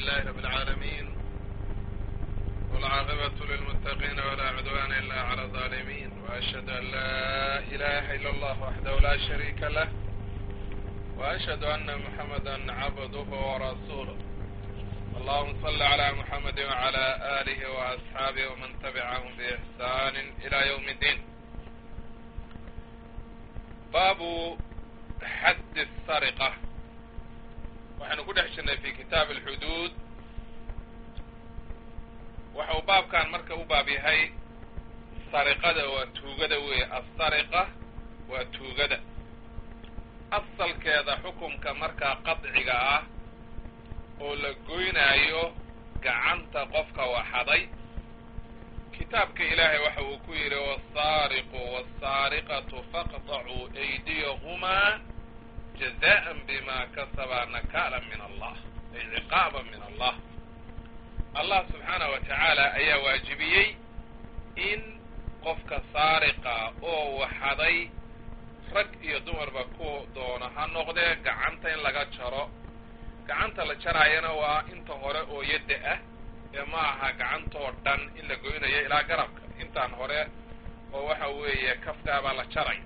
لله رب العالمين والعاقبة للمتقين ولا عدوان إلا على الظالمين وأشهد أن لا إله إلا الله وحده لا شريك له وأشهد أن محمدا عبده ورسوله اللهم صل على محمد وعلى آله وأصحابه ومن تبعهم بإحسان إلى يوم الدين باب حد السرقة waxaynu ku dhex jirnay fi kitaab alxuduud waxau baabkan marka u baab yahay sariqada waa tuugada weeye assariqa waa tuugada asalkeeda xukumka markaa qadciga ah oo la goynaayo gacanta qofka waxaday kitaabka ilaahay waxa uu ku yidhi wasaariqu wasaariqatu faqطacuu aydiyahumaa jazaan bima kasabaa nakaala min allah ay ciqaaba min allah allah subxaanah wa tacaala ayaa waajibiyey in qofka saariqa oo waxaday rag iyo dumarba ku doono ha noqdee gacanta in laga jaro gacanta la jaraayana waa inta hore oo yadda ah ee ma aha gacantoo dhan in la goynayo ilaa garabka intaan hore oo waxa weeye kafkaabaa la jaray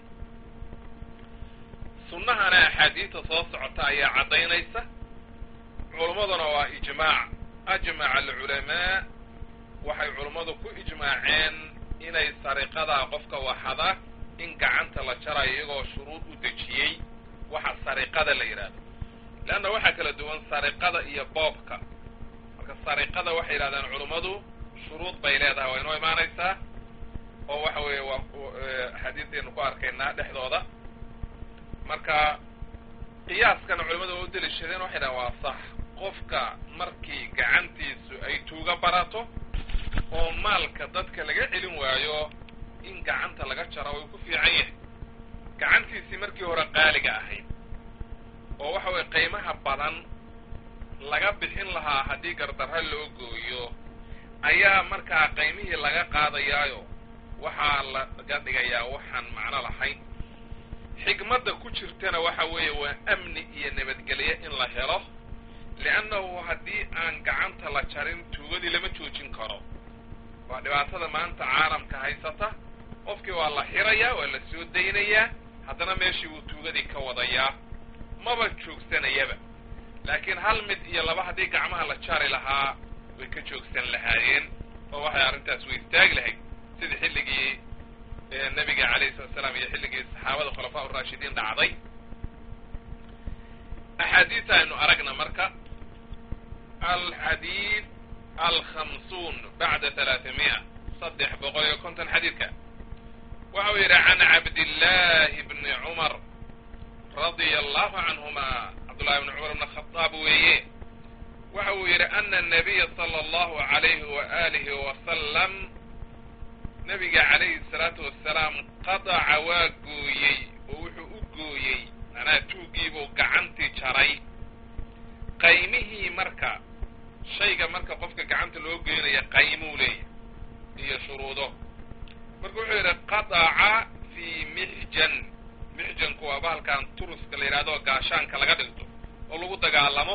sunnahana axaadiista soo socota ayaa caddaynaysa culummaduna waa ijmaac ajmaca alculamaa waxay culummadu ku ijmaaceen inay sariqadaa qofka waxada in gacanta la jarayo iyagoo shuruud u dejiyey waxa sariqada la yidhahdo leanna waxaa kala duwan sariqada iyo boobka marka sariqada waxay yidhahdeen culummadu shuruud bay leedahay waa inoo imaanaysaa oo waxa weeye waa axaadiistaynu ku arkaynaa dhexdooda marka qiyaaskana culimmadu waa u deliishadeen waxay dhahan waa sax qofka markii gacantiisu ay tuuga barato oo maalka dadka laga celin waayo in gacanta laga jaro way ku fiican yahay gacantiisii markii hore qaaliga ahayd oo waxa weye qiimaha badan laga bixin lahaa haddii gardarra loo gooyo ayaa markaa qiymihii laga qaadayaayo waxaa laga dhigayaa waxaan macno lahayn xikmadda ku jirtana waxa weeye waa amni iyo nabadgelye in la helo liannahu haddii aan gacanta la jarin tuugadii lama joojin karo waa dhibaatada maanta caalamka haysata qofkii waa la xirayaa waa la soo daynayaa haddana meeshii wuu tuugadii ka wadayaa maba joogsanayaba laakiin hal mid iyo laba haddii gacmaha la jari lahaa way ka joogsan lahaayeen oo waxay arrintaas way istaagi lahayd sida xilligii nabiga alayhi salatu salaam iyo xilligii saxaabada khulafaa urashidiin dhacday axaadiis aynu aragna marka alxadiid alkhamsuun bacda talaatamiya saddex boqol iyo konton xadiidka waxa uu yidhi can cabdillahi bni cumar radia allahu canhuma cabdullahi bni cumar bn khadaab weeye waxa uu yidhi ana nabiya sala allahu alayhi wa alihi wasalam nabiga calayhi salaatu wasalaam qadaca waa gooyey oo wuxuu u gooyey macnaha tuuggiibuu gacantii jaray qaymihii marka shayga marka qofka gacanta loo geynaya qaymuu leeyahy iyo shuruudo marka wuxuu yidhi qadaca fii mixjan mixjanku waa bahalkan turuska la yidhahdo gaashaanka laga dhigto oo lagu dagaalamo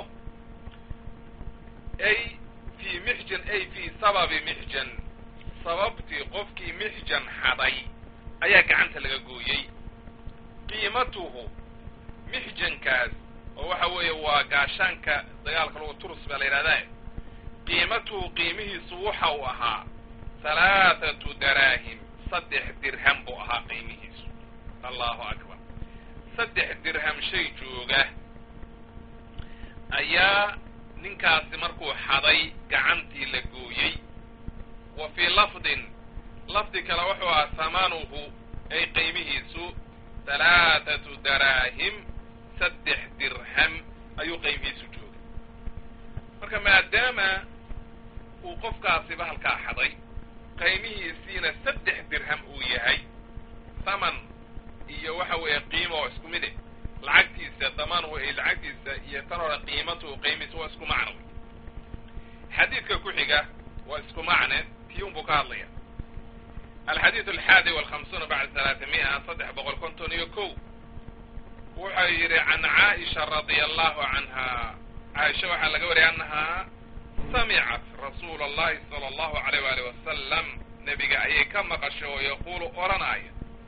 ay fii mixjan ay fii sababi mixjan sababtii qofkii mixjan xaday ayaa gacanta laga gooyey qiimatuhu mixjankaas oo waxa weeye waa gaashaanka dagaalka lagu turus baa la yidhahdaa qiimatuhu qiimihiisu waxa uu ahaa halaathatu daraahim saddex dirham buu ahaa qiimihiisu allahu akbar saddex dirham shay jooga ayaa ninkaasi markuu xaday gacantii la gooyey wa fii lafdin lafdi kale wuxuu ahaa hamanuhu ay qiimihiisu halaathatu daraahim saddex dirham ayuu qiimihiisu joogay marka maadaama uu qofkaasi bahalkaa xaday qiimihiisiina saddex dirham uu yahay thaman iyo waxa weeye qiimo oo isku mid eh lacagtiisa damaanhu ay lacagtiisa iyo tan hore qiimatuhu qiimihiisa waa isku macno wey xadiidka ku xiga waa isku macne tii un buu ka hadlaya alxadiid alxaadi walkhamsuuna bacda talaatami'a saddex boqol konton iyo kow wuxuu yidhi can caaisha radia allahu canha caaisha waxaa laga wariyay annahaa samicat rasuula allahi sala allahu alayh waali wasalam nebiga ayay ka maqashay oo yaquulu odhanaya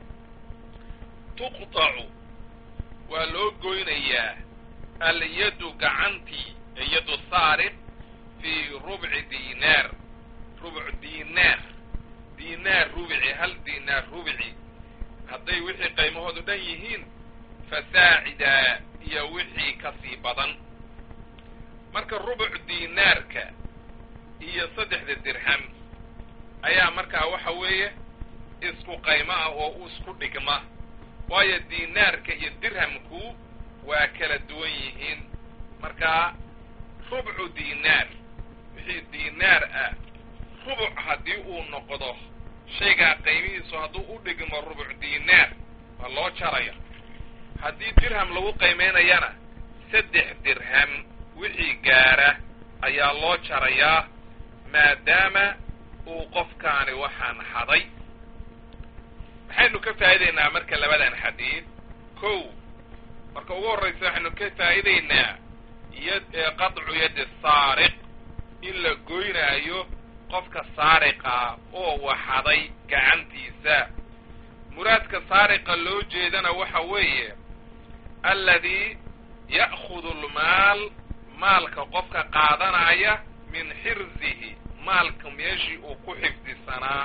tuqtacu waa loo goynayaa alyaddu gacantii yaddu saariq fii rubci diinaar rubc diinaar diinaar rubici hal diinaar rubici hadday wixii qaymahoodu dhan yihiin fasaacida iyo wixii ka sii badan marka rubuc diinaarka iyo saddexda dirham ayaa markaa waxa weeye isku qaymo ah oo isku dhigma waayo diinaarka iyo dirhamku waa kala duwan yihiin markaa rubcu diinaar wixii diinaar ah rubuc haddii uu noqdo shaygaa qaymihiisu hadduu u dhigmo rubuc diinaar waa loo jaraya haddii dirham lagu qaymaynayana saddex dirham wixii gaara ayaa loo jarayaa maadaama uu qofkaani waxaan haday maxaynu ka faa'idaynaa marka labadan xadiid kow marka ugu horraysa waxaynu ka faa'idaynaa yad qadcu yaddi saariq in la goynaayo qofka saariqa oo waxaday gacantiisa muraadka saariqa loo jeedana waxa weeye alladii ya'khudu almaal maalka qofka qaadanaya min xirzihi maalka meeshii uu ku xifdisanaa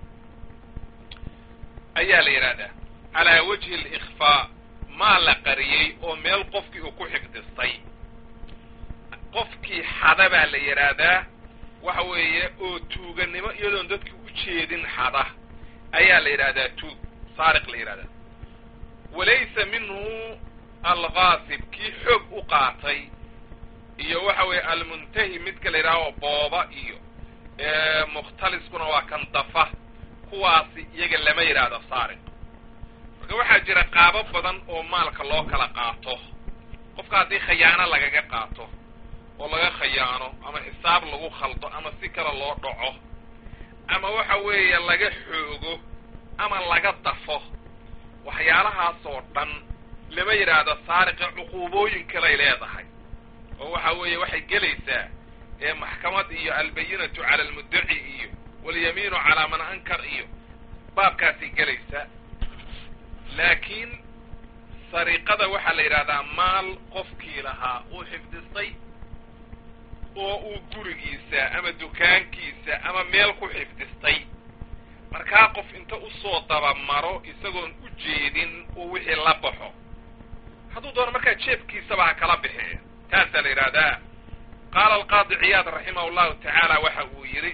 ayaa la yidhahdaa calaa wajhi alikhfaa maal la qariyey oo meel qofkii uu ku xifdistay qofkii xada baa la yidhaahdaa waxa weeye oo tuuganimo iyadoon dadkii u jeedin xada ayaa la yidhahdaa tuug saariq la yidhahdaa walaysa minhu alghaasib kii xoog u qaatay iyo waxa weeye almuntahi midka la yidhaha oo booba iyo mukhtaliskuna waa kan dafa kuwaasi iyaga lama yidhaahdo saariq marka waxaa jira qaabo badan oo maalka loo kala qaato qofka haddii khayaano lagaga qaato oo laga khayaano ama xisaab lagu khaldo ama si kale loo dhaco ama waxa weeye laga xoogo ama laga dafo waxyaalahaasoo dhan lama yidhaahdo saariqa cuquubooyin kalay leedahay oo waxa weeye waxay gelaysaa ee maxkamad iyo albayinatu cala almuddaci iyo walyamiinu calaa man ankar iyo baabkaasay gelaysaa laakiin sariiqada waxaa la yidhahdaa maal qofkii lahaa uu xifdistay oo uu gurigiisa ama dukaankiisa ama meel ku xifdistay markaa qof inta usoo dabamaro isagoon u jeedin uu wixii la baxo hadduu doono markaa jeebkiisaba ha kala bixee taasaa la yidhahdaa qaala alqaadi ciyaad raximah allahu tacaala waxa uu yidhi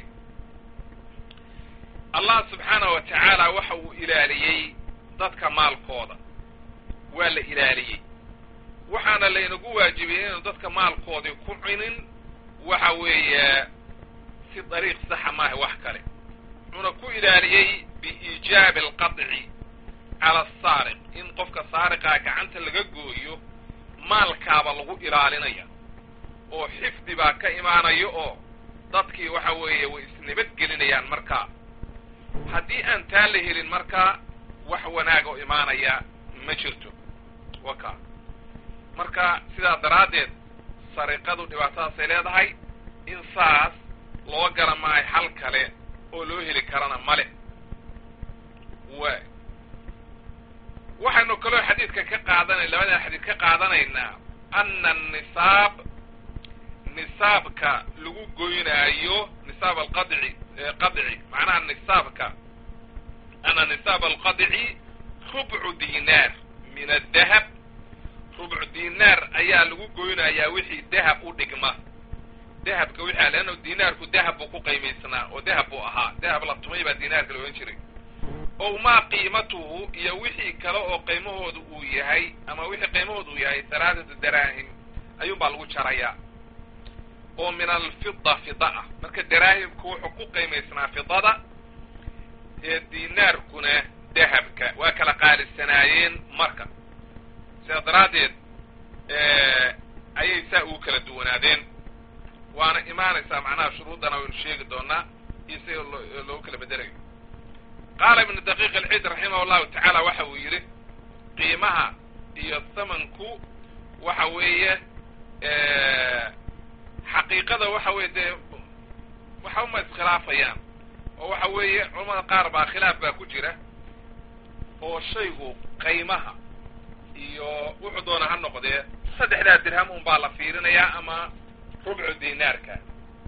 allah subxaanahu wa tacaala waxa uu ilaaliyey dadka maalkooda waa la ilaaliyey waxaana laynagu waajibiyey inaynu dadka maalkoodii ku cinin waxa weeye si dariiq saxa maaha wax kale wuxuuna ku ilaaliyey biiijaabi alqadci cala asaariq in qofka saariqaa gacanta laga gooyo maalkaaba lagu ilaalinaya oo xifdi baa ka imaanaya oo dadkii waxa weeye way isnabadgelinayaan markaa haddii aan taa la helin markaa wax wanaag oo imaanaya ma jirto waka marka sidaa daraaddeed sariqadu dhibaatadaasay leedahay in saas loo gala maayo xal kale oo loo heli karana male waay waxaynu kaloo xadiidka ka qaadanay labadan xadiid ka qaadanaynaa ana anisaab nisaabka lagu goynaayo nisaab alqadci qadci macnaha nisaabka ana nisaab alqadci rubcu dinaar min adahab rubcu dinaar ayaa lagu goynayaa wixii dahab u dhigma dahabka wixii leanna dinaarku dahab buu ku qiimaysnaa oo dahab buu ahaa dahab la tumay baa dinaarka la ohan jiray ow maa qiimatuhu iyo wixii kale oo qiimahoodu uu yahay ama wixii qiimahoodu uu yahay halaatatu daraahim ayuun baa lagu jarayaa oo min alfida fida ah marka daraahimku wuxuu ku qiimaysnaa fidada ee dinaarkuna dahabka waa kala qaalisanaayeen marka sidaa daraaddeed ayay saa ugu kala duwanaadeen waana imaanaysaa macnaha shuruuddana waynu sheegi doonaa iyo sida loogu kala bedelayo qaala ibnu daqiiq alciid raximah allahu tacaala waxa uu yidhi qiimaha iyo thamanku waxa weeye xaqiiqada waxa weye dee waxba ma iskhilaafayaan oo waxa weeye culamada qaar baa khilaaf baa ku jira oo shaygu qaymaha iyo wuxuu doona ha noqdee saddexdaa dirham un baa la fiirinayaa ama rubcu dinaarka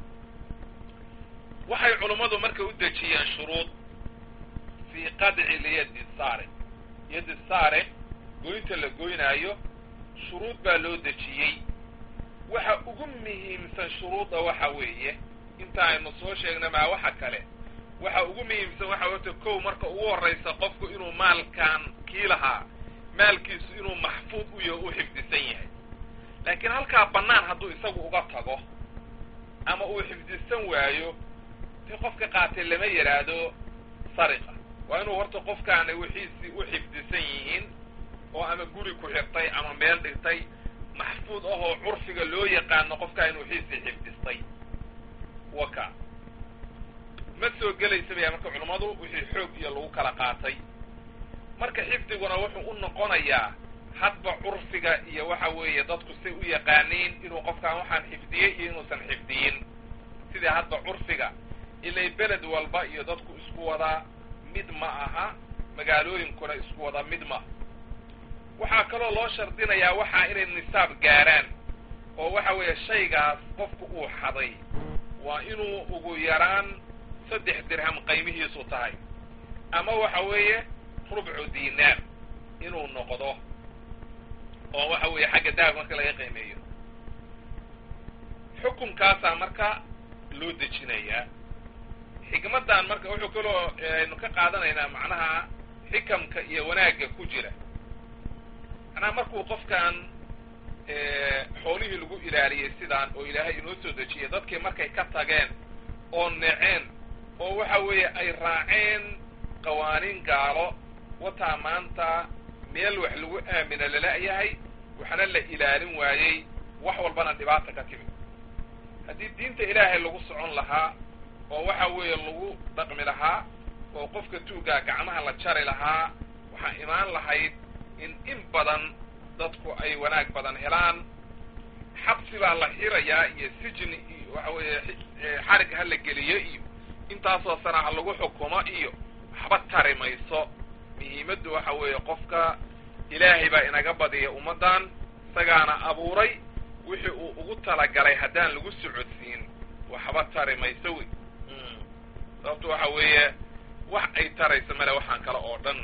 waxay culummadu marka u dejiyeen shuruud fii qadci liyadi saariq yadi saariq goynta la goynaayo shuruud baa loo dejiyey waxa ugu muhiimsan shuruudda waxa weeye inta aynu soo sheegna maa waxa kale waxa ugu muhiimsan waxa wata kow marka ugu horraysa qofku inuu maalkan kii lahaa maalkiisu inuu maxfuud u yaho u xifdisan yahay laakiin halkaa bannaan hadduu isagu uga tago ama uu xifdisan waayo dee qofka qaatay lama yidhaahdo sariqa waa inuu horta qofkaana wixiisii u xifdisan yihiin oo ama guri ku xirtay ama meel dhigtay maxfuud ahoo curfiga loo yaqaano qofkaa in wixiisii xifdistay waka ma soo gelaysa baya marka culummadu wixii xoog iyo lagu kala qaatay marka xifdiguna wuxuu u noqonayaa hadba curfiga iyo waxa weeye dadku say u yaqaaniin inuu qofkaan waxaan xifdiyey iyo inuusan xifdiyin sidii hadba curfiga ilay beled walba iyo dadku isku wadaa mid ma aha magaalooyinkuna isku wada mid ma waxaa kaloo loo shardinayaa waxaa inay nisaab gaaraan oo waxa weeye shaygaas qofku uu xaday waa inuu ugu yaraan saddex dirham qaymihiisu tahay ama waxa weeye rubcu dinaar inuu noqdo oo waxa weeye xagga dahab marka laga qiimeeyo xukunkaasaa marka loo dejinayaa xikmaddan marka wuxuu kaloo aynu ka qaadanaynaa macnaha xikamka iyo wanaagga ku jira macnaha markuu qofkan xoolihii lagu ilaaliyey sidaan oo ilaahay inoo soo dejiyay dadkii markay ka tageen oo neceen oo waxa weeye ay raaceen qawaaniin gaalo wataa maanta meel wax lagu aamina lala-yahay waxna la ilaalin waayey wax walbana dhibaata ka timid haddii diinta ilaahay lagu socon lahaa oo waxa weeye lagu dhaqmi lahaa oo qofka tuuggaa gacmaha la jari lahaa waxaa imaan lahayd in in badan dadku ay wanaag badan helaan xabsi baa la xirayaa iyo sijni iyo waxa weeye xarig ha la geliyo iyo intaasoo sana ha lagu xukumo iyo waxba tari mayso muhiimaddu waxa weeye qofka ilaahay baa inaga badiya ummaddan isagaana abuuray wixii uu ugu talagalay haddaan lagu socodsiin waxba tari mayso wey sababto waxa weeye wax ay taraysa male waxaan kale oo dhan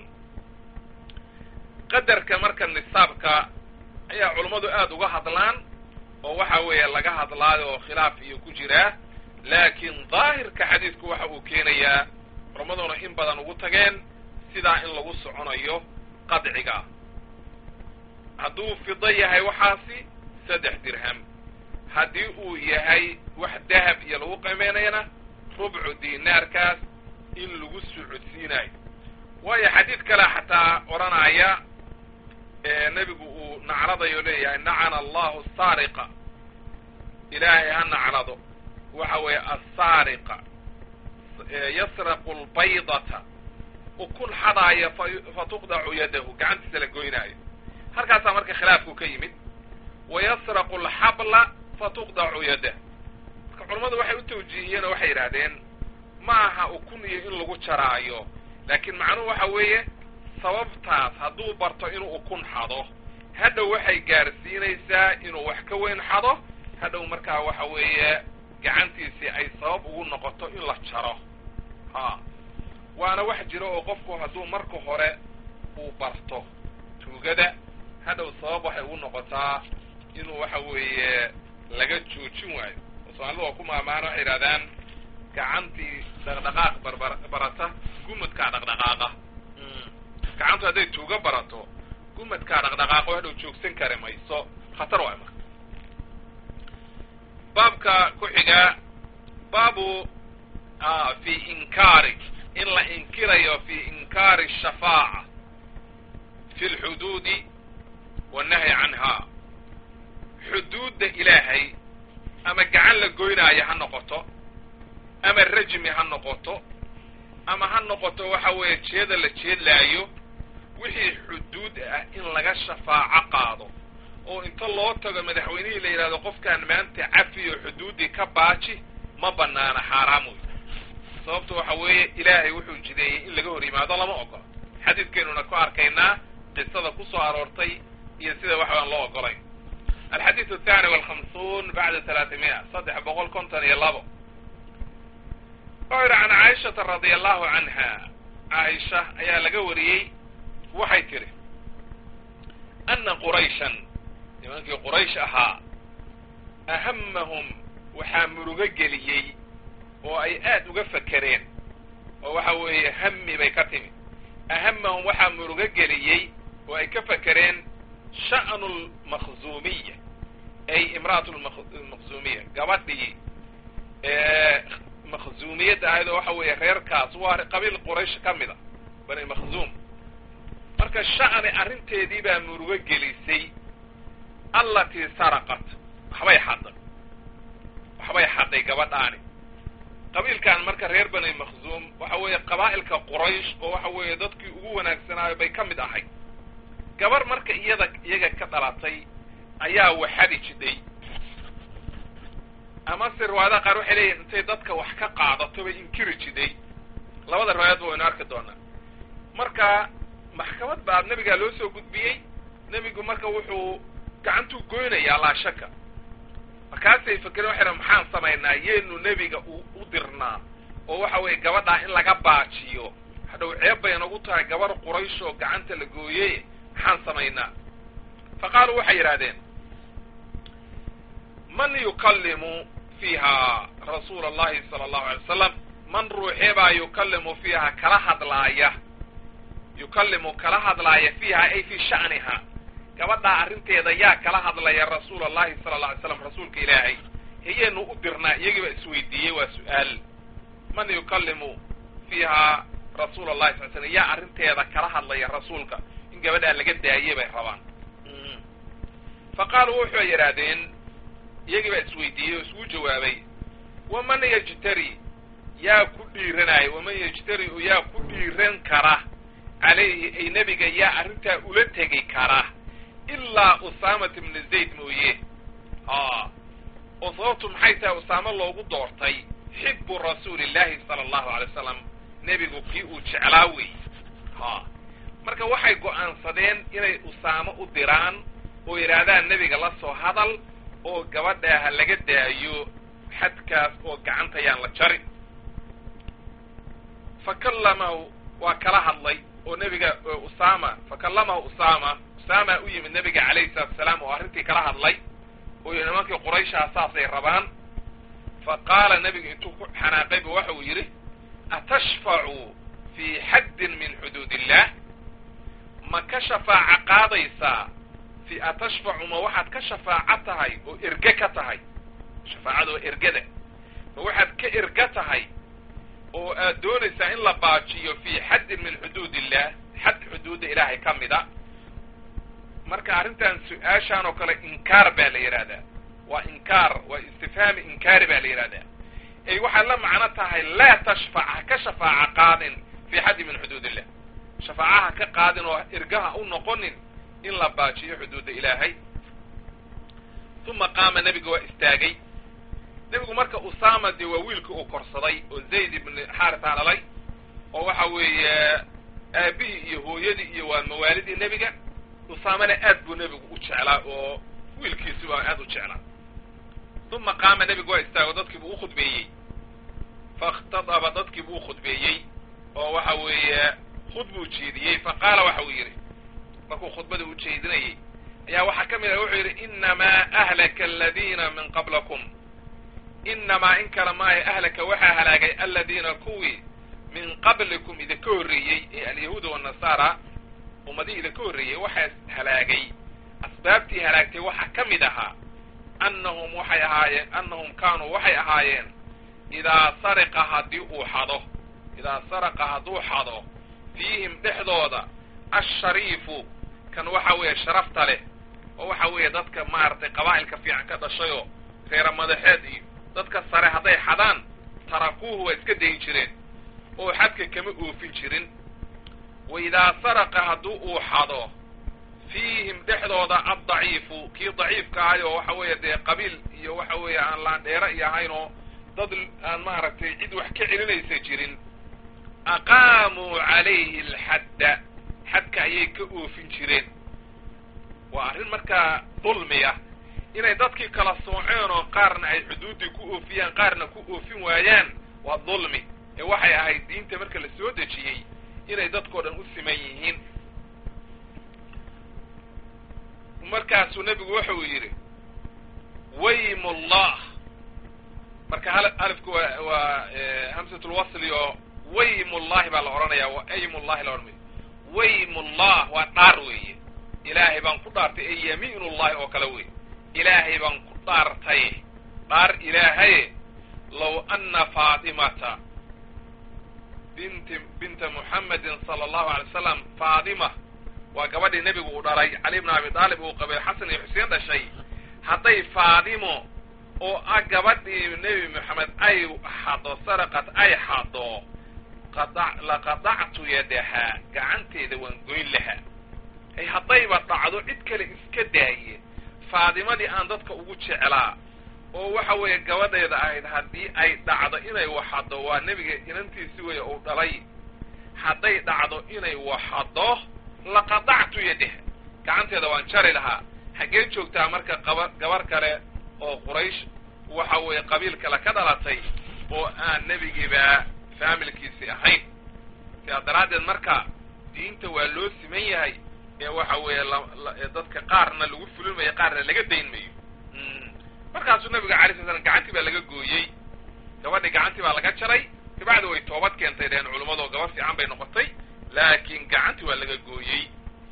qadarka marka nisaabka ayaa culummadu aada uga hadlaan oo waxa weeye laga hadlaayo oo khilaaf iyo ku jiraa laakiin daahirka xadiidku waxa uu keenayaa culammaduna in badan ugu tageen sidaa in lagu soconayo qadciga hadduu fido yahay waxaasi saddex dirham haddii uu yahay wax dahab iyo lagu qiimeynayana rubcu dinaarkaas in lagu socodsiinayo waayo xadiid kale xataa odhanaya nebigu uu nacradayo leeyahay nacana allahu saariqa ilaahay ha nacrado waxa weeye asaariqa yasraqu lbaydata ukun xadaaya fa tuqdacu yadahu gacantiisa la goynaayo halkaasaa marka khilaafku ka yimid wayasraqu alxabla fa tuqdacu yadah marka culammadu waxay u tawjiihiyeen oo waxay yidhahdeen ma aha ukun iyo in lagu jaraayo laakiin macnuhu waxa weeye sababtaas hadduu barto inuu ukun xado hadhow waxay gaarsiinaysaa inuu wax ka weyn xado hadhow markaa waxa weeye gacantiisii ay sabab ugu noqoto in la jaro ha waana wax jiro oo qofku hadduu marka hore uu barto tuugada hadhow sabab waxay ugu noqotaa inuu waxa weeye laga joojin waayo oo soomaalida waa ku maamaana waxay yidhahdaan gacantii dhaqdhaqaaq barbar barata gumadkaa dhaqdhaqaaqa gacantu hadday tuuga barato gumadkaa dhaqdhaqaaqo hadhow joogsan kari mayso khatar waay marka baabka ku xiga baabu fi inkaari in la inkirayo fi inkaari shafaaca fi lxuduudi wannahyi canha xuduudda ilaahay ama gacan la goynaayo ha noqoto ama rajmi ha noqoto ama ha noqoto waxa weeye jeeda la jeedlaayo wixii xuduud ah in laga shafaaco qaado oo inta loo tago madaxweynihii la yidhahdo qofkaan maanta cafiyo xuduuddii ka baaji ma banaana xaaraam wey sababtu waxa weeye ilaahay wuxuu jideeyey in laga hor yimaado lama ogola xadiidkeynuna ku arkaynaa qisada ku soo aroortay iyo sida wax baan loo ogolayn alxadiidu athani walkhamsuun bacda talaatimiya saddex boqol konton iyo labo wuxuu yidhi can caaishata radia allahu canha caaisha ayaa laga wariyey waxay tidhi ana qurayshan nimankii quraysh ahaa ahamahum waxaa murugo geliyey oo ay aad uga fakereen oo waxa weeye hami bay ka timi ahamahum waxaa murugo geliyey oo ay ka fakereen sha'nu lmakhzuumiya ay imra'atu lmakhzuumiya gabadhii makhzuumiyadda ahayd oo waxa weeye reerkaas waa qabiil quraysh ka mid a bani makhzuum marka sha'ni arrinteedii baa murugo gelisay allatii saraqat waxbay xadday waxbay xadday gabadhaani qabiilkan marka reer bani makhzuum waxa weeye qabaa'ilka quraysh oo waxa weeye dadkii ugu wanaagsanaayo bay ka mid ahayd gabar marka iyada iyaga ka dhalatay ayaa waxadi jiday ama se riwaayadaha qaar waxay leeyihin intay dadka wax ka qaadato bay inkiri jiday labada riwaayaadba waynu arki doonaa marka maxkamad baa nebigaa loo soo gudbiyey nebigu marka wuxuu gacantuu goynayaa laa shaka markaasay fakereen waxay dhan maxaan samaynaa yeenu nebiga u dirnaa oo waxa weeye gabadhaa in laga baajiyo hadhow ceeb bay nagu tahay gabar quraysh oo gacanta la gooyey maxaan samaynaa fa qaaluu waxay yidhahdeen man yukallimu fiiha rasuula allahi sala allahu alay wasalam man ruuxee baa yukallimu fiiha kala hadlaaya yukallimu kala hadlaaya fiiha ay fii sha'niha gabadhaa arrinteeda yaa kala hadlaya rasuula allahi sala alla alay slam rasuulka ilaahay hayeenu u dirnaa iyagiiba isweydiiyey waa su-aal man yukallimu fiiha rasuula allahi sal slam yaa arrinteeda kala hadlaya rasuulka in gabadhaa laga daayey bay rabaan fa qaaluu wuxuu yidhaahdeen iyagii baa isweydiiyey oo isgu jawaabay waman yajtari yaa ku dhiiranaya waman yajtari oo yaa ku dhiiran kara calayhi ay nebiga yaa arrintaa ula tegi kara ilaa usaamat ibna zayd mooye a oo sababtu maxay tahay usaamo loogu doortay xibu rasuuli llahi sala allahu alay wasalam nebigu kii uu jeclaa wey ha marka waxay go'aansadeen inay usaamo u diraan oo yidhaahdaan nebiga la soo hadal oo gabadhaa ha laga daayo xadkaas oo gacanta yaan la jarin fa kallamahu waa kala hadlay oo nebiga usaama fa kallamahu usaama usaama u yimid nebiga calayhi salatu asalaam oo arrintii kala hadlay oo yidhi nimankii qurayshaa saasay rabaan fa qaala nebigu intuu ku xanaaqayba waxa uu yidhi atashfacu fii xaddin min xuduud illah ma ka shafaaco qaadaysaa fi atashfacu ma waxaad ka shafaaco tahay oo erge ka tahay shafaacada oo ergada ma waxaad ka erga tahay oo aad doonaysaa in la baajiyo fii xaddin min xuduud illah xad xuduudda ilaahay ka mida marka arrintan su-aashaan oo kale inkaar baa la yidhahdaa waa inkaar waa istifhaami inkaari baa la yidhahdaa ay waxaad la macno tahay laa tashfac ha ka shafaaco qaadin fii xaddin min xuduud illah shafaacaha ka qaadin oo ergaha u noqonin in la baajiyo xuduudda ilaahay uma qaama nebiga waa istaagay nebigu marka usaama dee waa wiilka uu korsaday oo zayd ibn xaarisa dhalay oo waxa weeye aabihii iyo hooyadii iyo waa mawaalidii nebiga usaamana aad buu nebigu u jeclaa oo wiilkiisi baa aad u jeclaa uma qaama nebigu waa istaago dadkii buu ukhudbeeyey fakhtadaba dadkii buu ukhudbeeyey oo waxa weeye khud buu jeediyey fa qaala waxa uu yidhi markuu khudbada u jeedinayay ayaa waxaa ka mid ah wuxuu yidhi inamaa ahlaka aladiina min qablakum inamaa in kale maayo ahlaka waxaa halaagay aladiina kuwii min qablikum idinka horreeyey ee alyahuuda wanasaara ummadihii idinka horreeyey waxaa halaagay asbaabtii halaagtay waxaa ka mid ahaa annahum waxay ahaayeen annahum kaanuu waxay ahaayeen idaa sariqa haddii uu xado idaa saraqa hadduu xado fiihim dhexdooda ashariifu kan waxa weeye sharafta leh oo waxa weeye dadka maaragtay qabaa'ilka fiican ka dhashayoo reera madaxeed iyo dadka sare hadday xadaan tarakuuhu waa iska dayin jireen oo xadka kama oofin jirin wa idaa saraqa hadduu uu xado fiihim dhexdooda addaciifu kii daciifka ahay oo waxa weeye dee qabiil iyo waxa weeye aan laandheero iyo ahayn oo dad aan maaragtay cid wax ka celinaysa jirin aqaamuu calayhi alxadda xadka ayay ka oofin jireen waa arrin markaa dulmi ah inay dadkii kala sooceen oo qaarna ay xuduuddii ku oofiyaan qaarna ku oofin waayaan waa dulmi ee waxay ahayd diinta marka la soo dejiyey inay dadkao dhan u siman yihiin markaasuu nebigu wuxuu yidhi waymullah marka alifku waa waa hamsatulwasli oo waymullahi baa la odhanaya waa aymullahi la odhanaya waymullah waa dhaar weeye ilaahay baan ku dhaartay ee yamiinullahi oo kale wey ilaahay baan ku dhaartay dhaar ilaahaye low ana faatimata binti binta muxamedin sala allahu alay wasalam faatima waa gabadhii nebigu uu dhalay cali bna abi daalib uu qabay xasan iyo xuseen dhashay hadday faadimo oo ah gabadhii nebi moxamed ay xado saraqad ay xado laqadactu yadahaa gacanteeda waan goyn lahaa ay haddayba dhacdo cid kale iska daaye faadimadii aan dadka ugu jeclaa oo waxa weeye gabadheeda ahayd haddii ay dhacdo inay waxaddo waa nebiga inantiisi weeye uu dhalay hadday dhacdo inay waxaddo laqadactu yadaha gacanteeda waan jari lahaa xaggee joogtaa marka qaba gabar kale oo quraysh waxa weeye qabiil kale ka dhalatay oo aan nebigiiba faamilkiisi ahayn sidaa daraaddeed marka diinta waa loo siman yahay ee waxa weeye dadka qaarna lagu fulin mayo qaarna laga dayn mayo markaasuu nabiga alay sla slam gacantii baa laga gooyey gabadhii gacantii baa laga jaray kabacdi way toobad keentay dheen culummado gabar fiican bay noqotay laakiin gacantii waa laga gooyey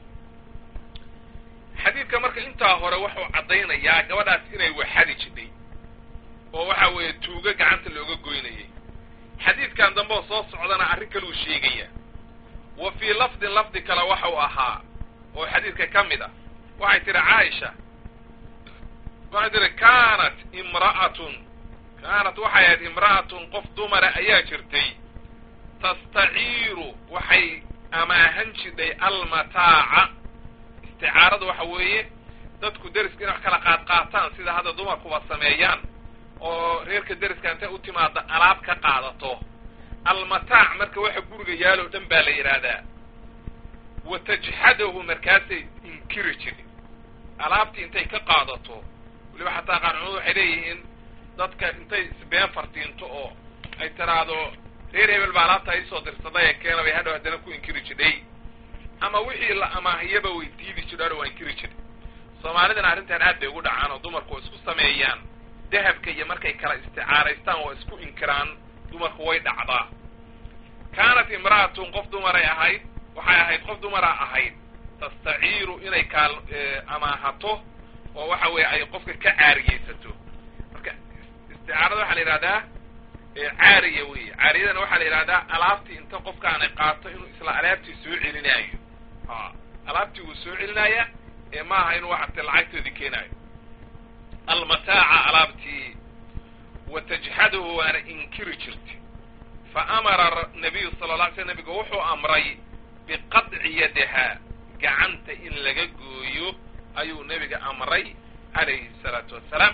xadiidka marka intaa hore wuxuu caddaynayaa gabadhaas inay waxadi jidhay oo waxa weeye tuugo gacanta looga goynayay xadiidkan dambe oo soo socdana arrin kaluu sheegaya wa fii lafdin lafdi kale waxau ahaa oo xadiidka ka mid ah waxay tihi caaisha waxay tihi kaanat imra'atun kaanat waxay ahayd imra'atun qof dumara ayaa jirtay tastaciiru waxay amaahan jidhay almataaca isticaaradu waxa weeye dadku deriska inay wax kala qaad qaataan sida hadda dumarkuba sameeyaan oo reerka deriska intay u timaada alaab ka qaadato almataac marka waxa guriga yaaloo dhan baa la yidhaahdaa wa tajxadahu markaasay inkiri jirin alaabtii intay ka qaadato weliba xataa qaarcumadu waxay leeyihiin dadka intay isbeen fartiinto oo ay tiraahdo reer hebel baa alaabta iisoo dirsaday ee keena bay hadhow haddana ku inkiri jidhay ama wixii la amaahiyaba way diidi jidho hadhow waa inkiri jidhay soomaalidana arrintan aad bay ugu dhacaan oo dumarku isku sameeyaan dahabka iyo markay kala isticaaraystaan oo isku inkiraan dumarku way dhacdaa kaanat imra'atun qof dumaray ahayd waxay ahayd qof dumara ahayd tastaciiru inay kaal amaahato oo waxa weeye ay qofka ka caariyeysato marka isticaarada waxaa la yidhahdaa caariya wey caariyadana waxaa la yidhahdaa alaabtii inta qofkaanay qaato inuu isla alaabtii soo celinaayo a alaabtii wuu soo celinaya ee maaha inuu waxate lacagtoodii keenaayo almataaca alaabtii wa tajxaduhu waana inkiri jirtay fa amara nabiyu sala la alay sl nabiga wuxuu amray biqadci yadaha gacanta in laga gooyo ayuu nebiga amray calayhi salaatu wassalaam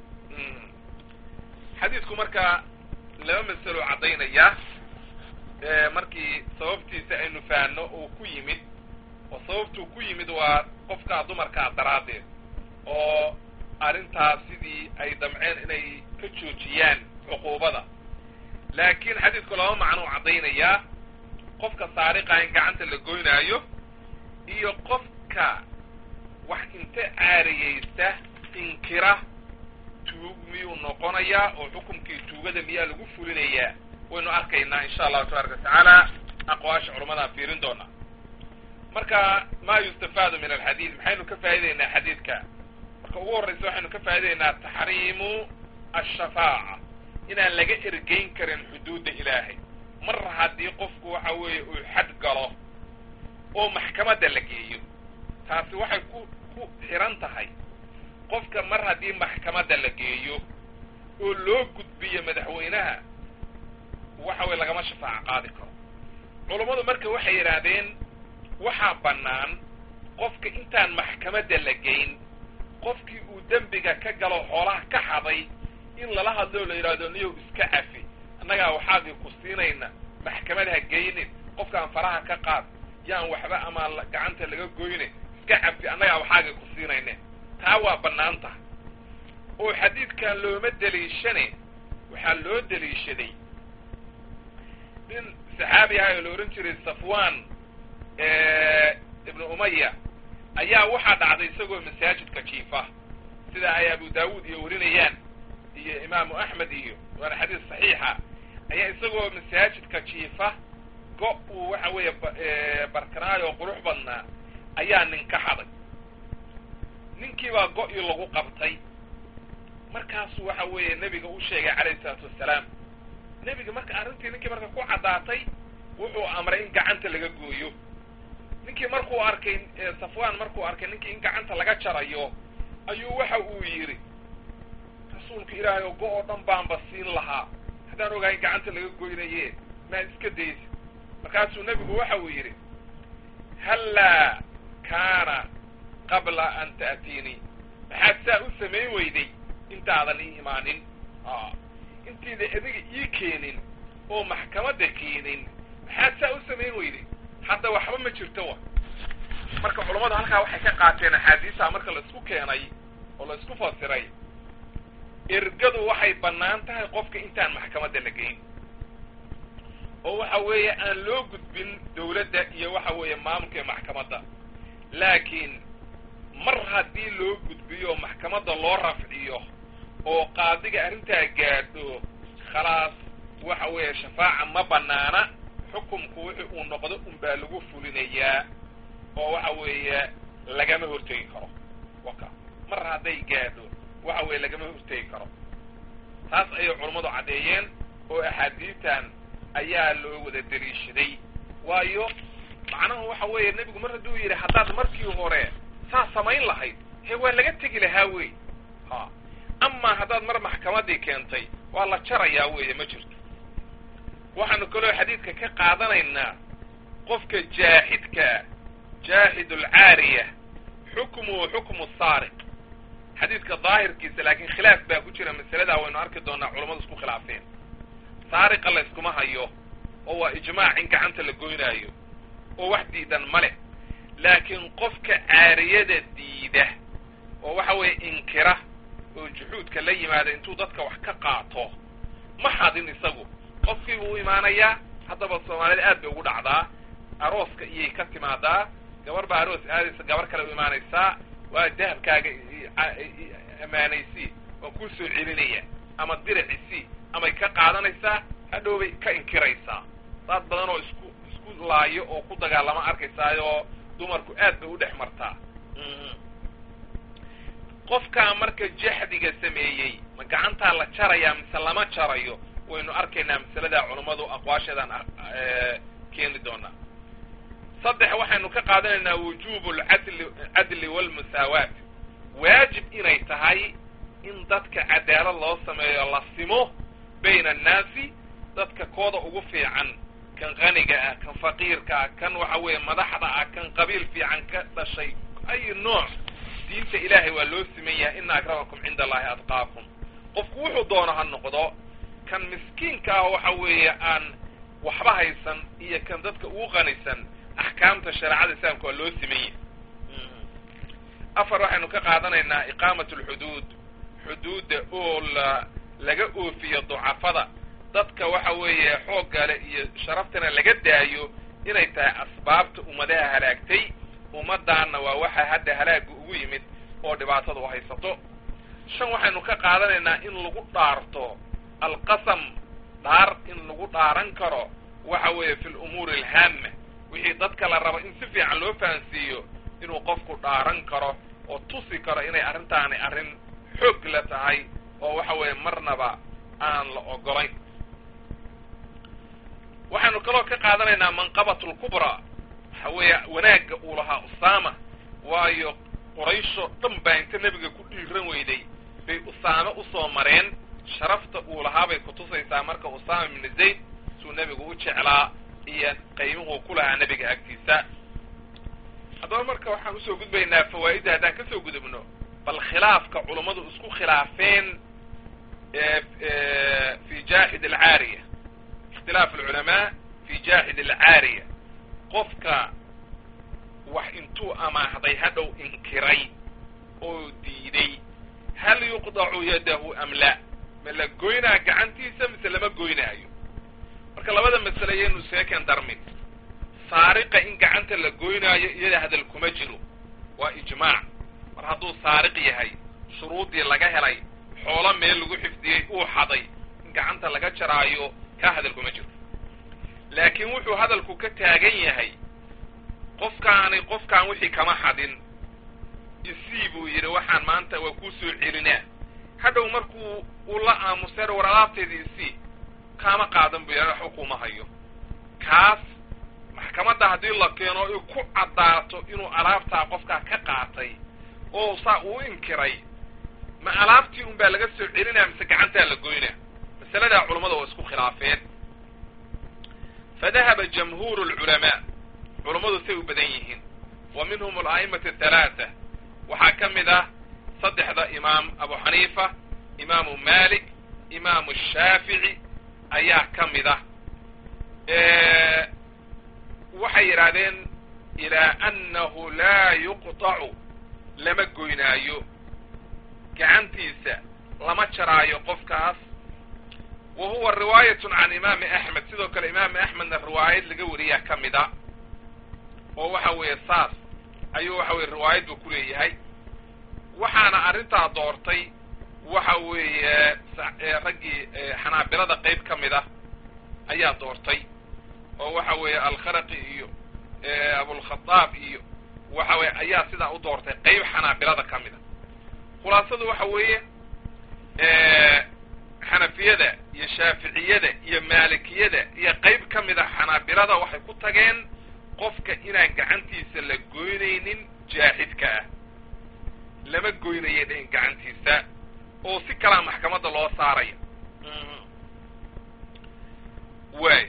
xadiidku marka laba masalo caddaynayaa markii sababtiisa aynu fahanno uu ku yimid oo sababtuu ku yimid waa qofkaa dumarkaa daraaddeed oo arrintaas sidii ay damceen inay ka joojiyaan cuquubada laakiin xadiidku laba macnuu caddaynayaa qofka saariqa in gacanta la goynaayo iyo qofka wax inta caariyeysta inkira tuug miyuu noqonayaa oo xukumkii tuugada miyaa lagu fulinayaa waynu arkaynaa insha allahu tabaaraka watacaala aqwaasha culamadaan fiirin doonaa marka ma yustafaadu min alxadiid maxaynu ka faa'idaynaa xadiidka marka ugu horraysa waxaynu ka faa'idaynaa taxriimu ashafaaca inaan laga ergeyn karin xuduudda ilaahay mar haddii qofku waxa weeye uu xad galo oo maxkamadda la geeyo taasi waxay ku ku xiran tahay qofka mar haddii maxkamadda la geeyo oo loo gudbiyo madaxweynaha waxa weye lagama shafaaco qaadi karo culummadu marka waxay yidhaahdeen waxaa bannaan qofka intaan maxkamadda la geyn qofkii uu dembiga ka galo xoolaha ka xaday in lala hadlo la yidhahdo niyow iska cafi annagaa waxaagii ku siinayna maxkamad ha geynin qofkaan faraha ka qaad yaan waxba ama gacanta laga goyne iska cafi annagaa waxaagii ku siinayne taa waa bannaan tahay oo xadiidkan looma deliishane waxaa loo deliishaday nin saxaabi ahay oo la odhan jiray safwan ibnu umaya ayaa waxaa dhacday isagoo masaajidka jiifa sida ay abu daawuud iyo warinayaan iyo imaamu axmed iyo waana xadiis saxiixa ayaa isagoo masaajidka jiifa go uu waxa weeye barkanaay oo qurux badnaa ayaa nin ka xaday ninkiibaa go-ii lagu qabtay markaasuu waxa weeye nebiga u sheegay calayhi salaatu wassalaam nebiga marka arrintii ninkii marka ku caddaatay wuxuu amray in gacanta laga gooyo ninkii markuu arkay safwan markuu arkay ninkii in gacanta laga jarayo ayuu waxa uu yidhi rasuulka ilaahay oo go-oo dhan baanba siin lahaa haddaan ogahay in gacanta laga goynaye maa iska daysa markaasuu nebigu waxa uu yidhi hallaa kaana qabla an ta'tiinii maxaad saa u samayn weyday intaadan ii imaanin intiida adiga ii keenin oo maxkamadda keenin maxaad saa u samayn weyday hadda waxba ma jirto wa marka culammadu halkaa waxay ka qaateen axaadiisa marka la isku keenay oo la isku fasiray ergadu waxay bannaan tahay qofka intaan maxkamadda la geyn oo waxa weeye aan loo gudbin dawladda iyo waxa weeye maamulka iyo maxkamadda laakiin mar haddii loo gudbiyo maxkamadda loo rafciyo oo qaadiga arrintaa gaadho khalaas waxa weeye shafaaca ma banaana xukumku wixii uu noqdo unbaa lagu fulinayaa oo waxa weeye lagama hortegi karo waka mar hadday gaadho waxa weeye lagama hortegi karo taas ayay culammadu caddeeyeen oo axaadiistan ayaa loo wada deliishaday waayo macnaha waxa weeye nebigu mar hadduu yidhi haddaad markii hore saa samayn lahayd he waa laga tegi lahaa wey ha amaa haddaad mar maxkamaddii keentay waa la jarayaa weeye ma jirto waxaanu kaloo xadiidka ka qaadanaynaa qofka jaaxidka jaaxid alcaariya xukmuhu xukmu saariq xadiidka daahirkiisa laakiin khilaaf baa ku jira masaladaa waynu arki doonaa culammadu isku khilaafeen saariqa la yskuma hayo oo waa ijmaac in gacanta la goynaayo oo wax diidan ma leh laakiin qofka caariyada diida oo waxa weeye inkira oo juxuudka la yimaada intuu dadka wax ka qaato ma xadin isagu qofkii buu u imaanayaa haddaba soomaalida aad bay ugu dhacdaa arooska iyay ka timaadaa gabar baa aroos aadaysa gabar kale u imaanaysaa waa dahabkaaga ammaanaysi waa kuu soo celinaya ama diricisi amay ka qaadanaysaa hadhowbay ka inkiraysaa dad badan oo isku isku laayo oo ku dagaalama arkaysaayoo dumarku aad bay u dhex martaa qofkaa marka jaxdiga sameeyey ma gacantaa la jarayaa mise lama jarayo waynu arkaynaa masaladaa culummadu aqwaasheedaan keeni doonaa saddex waxaynu ka qaadanaynaa wujubu lcadli cadli walmusaawaat waajib inay tahay in dadka cadaalad loo sameeyo la simo bayna annaasi dadka kooda ugu fiican kan qaniga ah kan faqiirka ah kan waxa weeye madaxda ah kan qabiil fiican ka dhashay ay nooc diinta ilaahay waa loo siman yahay ina akramakum cinda allahi adqaakum qofku wuxuu doono ha noqdo kan miskiinka ah waxa weeye aan waxba haysan iyo kan dadka ugu qanisan axkaamta shareecada islaamka waa loo siman yahay afar waxaynu ka qaadanaynaa iqaamat alxuduud xuduudda oo la laga oofiyo ducafada dadka waxa weeye xooggale iyo sharaftana laga daayo inay tahay asbaabta ummadaha halaagtay ummadaanna waa waxa hadda halaaga ugu yimid oo dhibaatada u haysato shan waxaynu ka qaadanaynaa in lagu dhaarto alqasam dhaar in lagu dhaaran karo waxa weeye fi lumuuri alhaama wixii dadka la rabo in si fiican loo fahansiiyo inuu qofku dhaaran karo oo tusi karo inay arrintaani arrin xoog la tahay oo waxa weeye marnaba aan la ogolayn waxaynu kaloo ka qaadanaynaa manqabat lkubraa waxa weeye wanaagga uu lahaa usaama waayo qorayshoo dhan baa inta nebiga ku dhiiran weyday bay usaame usoo mareen sharafta uu lahaa bay kutusaysaa marka usaama ibnu zayd suu nebigu u jeclaa iyo qaymuhuu ku lahaa nebiga agtiisa haddaba marka waxaan usoo gudbaynaa fawaa'idda haddaan kasoo gudubno bal khilaafka culummadu isku khilaafeen fi jaaxid alcaariya ikhtilaaf alculamaa fi jaaxid alcaariya qofka wax intuu amaahday hadhow inkiray oo diiday hal yuqdacu yadahu am la ma la goynaa gacantiisa mise lama goynaayo marka labada masale yaynu seeken darmin saariqa in gacanta la goynaayo iyada hadal kuma jiro waa ijmaac mar hadduu saariq yahay shuruuddii laga helay xoolo meel lagu xifdiyey uu xaday in gacanta laga jaraayo kaa hadal kuma jiro laakiin wuxuu hadalku ka taagan yahay qofkaani qofkaan wixii kama xadin isii buu yidhi waxaan maanta waa kuu soo celinaa hadhow markuu uu la aamuseer war alaabteeda isii kaama qaadan buu yidhah waxba kuma hayo kaas maxkamadda haddii la keeno i ku caddaato inuu alaabtaa qofkaa ka qaatay oo saa uu inkiray ma alaabtii un baa laga soo celinaya mise gacantaa la goynaa masaladaa culammada waa isku khilaafeen fa dahaba jamhuuru alculamaa culammadu say u badan yihiin wa minhum ala'imatu athalaata waxaa ka mid ah saddexda imaam abu xaniifa imaamu malik imaamu shaafici ayaa ka mid ah waxay yidhaahdeen ilaa annahu laa yuqtacu lama goynaayo gacantiisa lama jaraayo qofkaas wa huwa riwaayatun can imaami axmed sidoo kale imaami axmedna riwaayad laga wariyaa ka mid a oo waxa weeye saas ayuu waxa weye riwaayad buu ku leeyahay waxaana arrintaa doortay waxa weeye raggii xanaabilada qayb ka mid ah ayaa doortay oo waxa weeye alkharaqi iyo abulkhadaab iyo waxa weye ayaa sidaa u doortay qayb xanaabilada ka mid a khulaasadu waxa weeye xanafiyada iyo shaaficiyada iyo maalikiyada iyo qayb ka mid a xanaabilada waxay ku tageen qofka inaan gacantiisa la goynaynin jaaxidka ah lama goynaya dhin gacantiisa oo si kalaa maxkamadda loo saaraya waay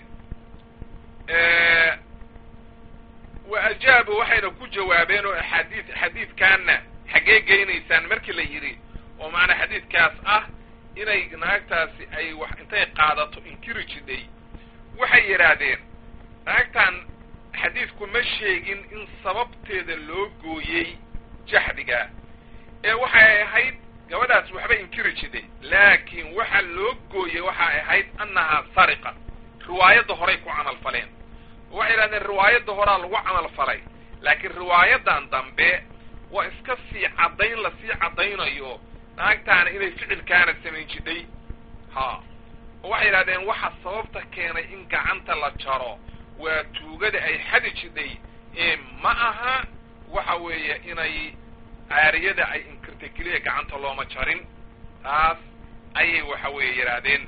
wa ajaabu waxayna ku jawaabeen oo axaadiid xadiidkaana xaggee geynaysaan markii la yidhi oo macnaa xadiidkaas ah inay naagtaasi ay wax intay qaadato inkiri jidhay waxay yidhaahdeen naagtan xadiidku ma sheegin in sababteeda loo gooyey jaxdiga ee waxay ahayd gabadhaas waxba inkiri jidhay laakiin waxa loo gooyey waxay ahayd annahaa sariqa riwaayadda horay ku camal faleen waxay yidhahdeen riwaayadda horaa lagu camal falay laakiin riwaayadan dambe waa iska sii caddayn lasii caddaynayo naagtaana inay ficilkaana samayn jidhay ha oo waxay yidhahdeen waxa sababta keenay in gacanta la jaro waa tuugada ay xadi jidhay ee ma aha waxa weeye inay caariyada ay inkirtay keliya gacanta looma jarin taas ayay waxa weeye yidhaahdeen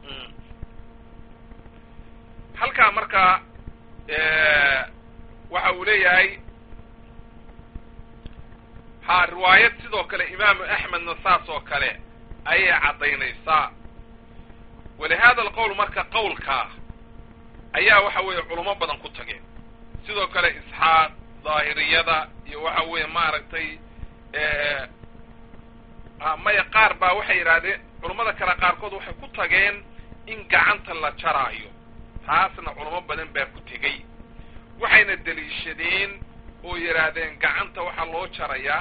halkaa markaa waxa uu leeyahay ha riwaayad sidoo kale imaamu axmedna saas oo kale ayay caddaynaysaa walihada alqowl marka qowlkaa ayaa waxa weeye culamo badan ku tageen sidoo kale isxaaq daahiriyada iyo waxa weeye maaragtay maya qaar baa waxay yidhaahdeen culammada kale qaarkood waxay ku tageen in gacanta la jaraayo taasna culamo badan baa ku tegey waxayna deliishadeen oo yidhaahdeen gacanta waxaa loo jarayaa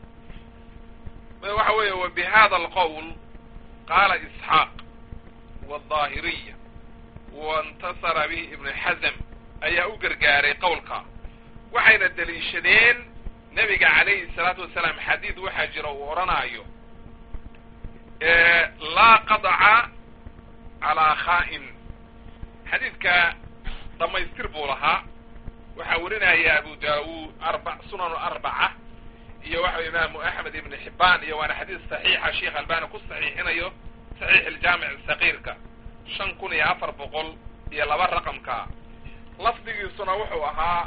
waxa weeye wa bi hada alqowl qaala isxaaq wadaahiriya waintasara bihi ibnu xasm ayaa u gargaaray qowlka waxayna deliishadeen nebiga calayhi salaatu wasalaam xadiid waxaa jira uu odhanaayo laa qadaca calaa khaa'in xadiidka dhammaystir buu lahaa waxaa werinaya abu daawuud arba sunan arbaca iyo waxa imaamu axmed ibn xibaan iyo waana xadiis saxiixa sheikh albani ku saxiixinayo saxiix iljaamic sakiirka shan kun iyo afar boqol iyo laba raqamka lafdigiisuna wuxuu ahaa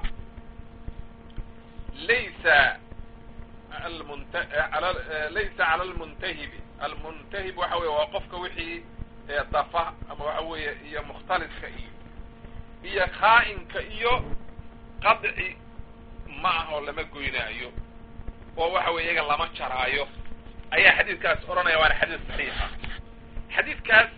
laysa almunt laysa cala almuntahibi almuntahib waxa weye waa qofka wixii dafa ama waxa weeye iyo mukhtaliska iyo iyo khaa'inka iyo qadci ma ah oo lama goynaayo oo waxa weye iyaga lama jaraayo ayaa xadiidkaas odhanaya waana xadiis saxiixa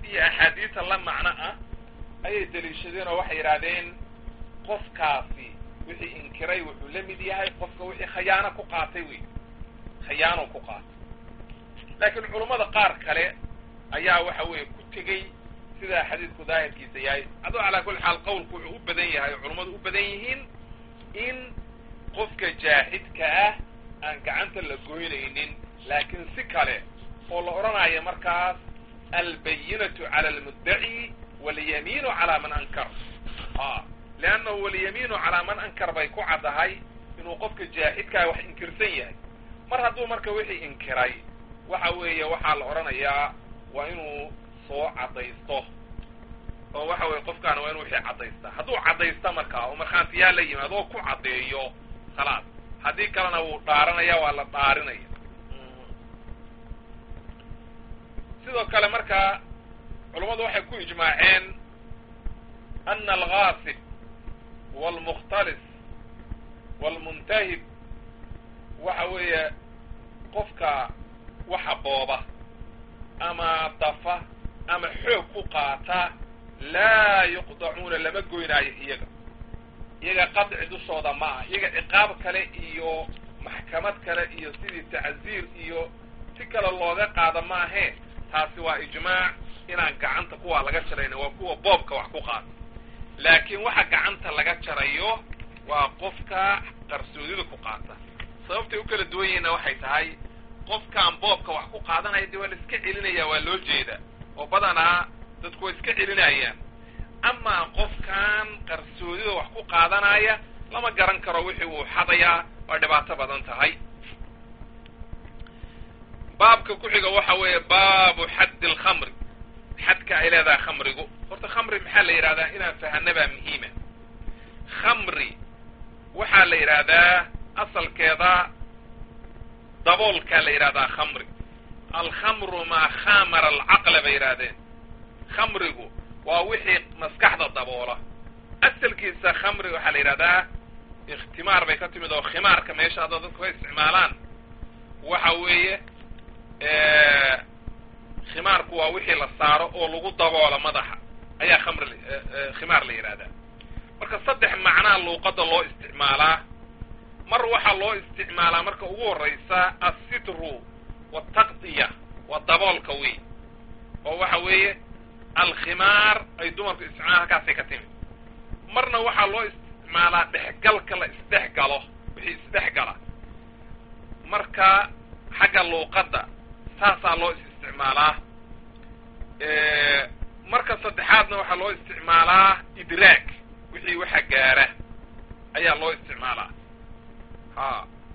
iyo axaadiisa la macno ah ayay deliishadeen oo waxay yidhaahdeen qofkaasi wixii inkiray wuxuu la mid yahay qofka wixii khayaano ku qaatay wey khayaano ku qaatay laakiin culummada qaar kale ayaa waxa weeye ku tegey sidaa xadiidku daahirkiisa yahay adoo calaa kulli xaal qowlku wuxuu u badan yahay oo culummadu u badan yihiin in qofka jaahidka ah aan gacanta la goynaynin laakiin si kale oo la odhanayo markaas albayinatu cala almuddaci walyamiinu calaa man ankar a leannahu walyamiinu calaa man ankar bay ku caddahay inuu qofka jaahidkaa wax inkirsan yahay mar hadduu marka wixii inkiray waxa weeye waxaa la odhanayaa waa inuu soo caddaysto oo waxa weye qofkaana waa inuu wixii caddaystaa hadduu caddaysta markaa oo markhaantiyaa la yimaado oo ku caddeeyo khalaas haddii kalena wuu dhaaranaya waa la dhaarinaya sidoo kale markaa culummadu waxay ku ijmaaceen ana alghaasib waalmukhtalis waalmuntahib waxa weeye qofka waxa booba ama dafa ama xoog ku qaata laa yuqdacuuna lama goynaayo iyaga iyaga qadci dushooda ma ah iyaga ciqaab kale iyo maxkamad kale iyo sidii tacziir iyo si kale looga qaada maahee taasi waa ijmaac inaan gacanta kuwaa laga jarayna waa kuwa boobka wax ku qaata laakiin waxa gacanta laga jarayo waa qofka qarsoodida ku qaata sababtay u kala duwan yihiinna waxay tahay qofkaan boobka wax ku qaadanaya dee waa la iska celinaya waa loo jeeda oo badanaa dadku waa iska celinayaan amaa qofkan qarsoodida wax ku qaadanaya lama garan karo wixii uu xadayaa waa dhibaato badan tahay baabka ku xiga waxa weeye baabu xaddi alkhamri xadka ay leedahay khamrigu horta khamri maxaa la yidhahdaa inaan fahana baa muhiima khamri waxaa la yidhaahdaa asalkeeda daboolkaa la yidhahdaa khamri alkhamru maa khamara alcaqla bay yidhahdeen khamrigu waa wixii maskaxda daboola asalkiisa khamri waxaa la yidhahdaa ikhtimaar bay ka timid oo khimaarka meesha hadda dadku ka isticmaalaan waxa weeye khimaarku waa wixii la saaro oo lagu daboola madaxa ayaa khamri khimaar la yidhahdaa marka saddex macnaa luuqadda loo isticmaalaa mar waxaa loo isticmaalaa marka ugu horraysa assitru wataqdiya waa daboolka wey oo waxa weeye alkhimaar ay dumarku isticmaalaan halkaasay ka timid marna waxaa loo isticmaalaa dhexgalka la isdhexgalo wixii isdhexgala marka xagga luuqadda saasaa loo isticmaalaa marka saddexaadna waxaa loo isticmaalaa idraag wixii waxa gaara ayaa loo isticmaalaa ha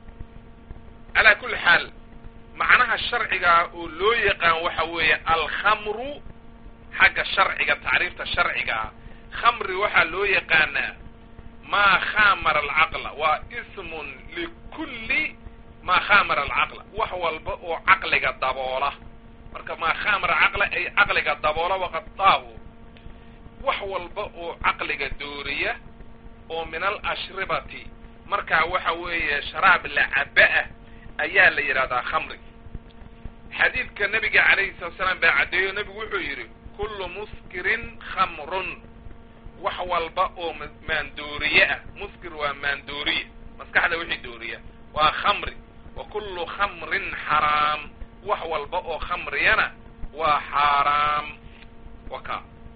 calaa kulli xaal macnaha sharciga oo loo yaqaan waxa weeye alkhamru xagga sharciga tacriifta sharciga ah khamri waxaa loo yaqaanaa maa khamara alcaqla waa ismun likulli maa khamara alcaqla wax walba oo caqliga daboola marka maa khamara caqla ay caqliga daboola waqadaahu wax walba oo caqliga dooriya oo min alashribati markaa waxa weeye sharaab la caba ah ayaa la yidhahdaa khamri xadiidka nabiga calayhi salatu salaam baa caddeeyo nebigu wuxuu yidhi kullu muskirin khamrun wax walba oo maandooriye ah muskir waa maandooriye maskaxda wixii dooriya waa khamri wa kullu khamrin xaraam wax walba oo khamriyana waa xaaraam waka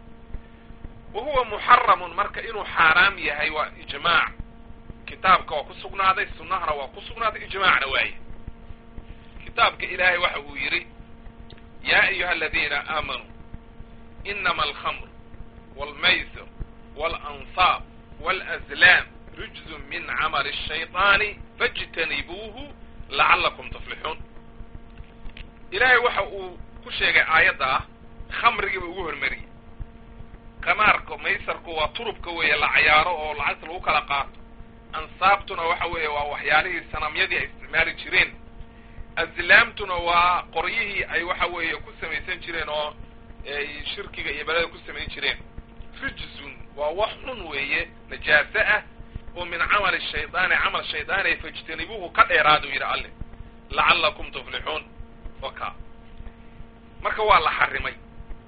wa huwa muxaramun marka inuu xaaraam yahay waa ijmaac kitaabka waa ku sugnaaday sunnahana waa ku sugnaaday ijmaacna waaye kitaabka ilaahay waxa uu yidhi yaa ayuha aladiina aamanuu inama alkhamr wاlmaysir wاlansaab wاlazlaam rijzun min camali الshayطaani faاjtanibuuhu lacalakum tuflixuun ilaahay waxa uu ku sheegay aayadda ah khamrigiiba ugu hormariyey qamaarka maysarku waa turubka weeye la cayaaro oo lacagta lagu kala qaato ansaabtuna waxa weeye waa waxyaalihii sanamyadii ay isticmaali jireen azlaamtuna waa qoryihii ay waxa weeye ku samaysan jireen oo ay shirkiga iyo beleda ku samayn jireen rijzun waa wax xun weeye najaaso ah oo min camali shaydaani camal shaydaani fajtanibuuhu ka dheeraadu yidhi alle lacallakum tuflixuun waka marka waa la xarimay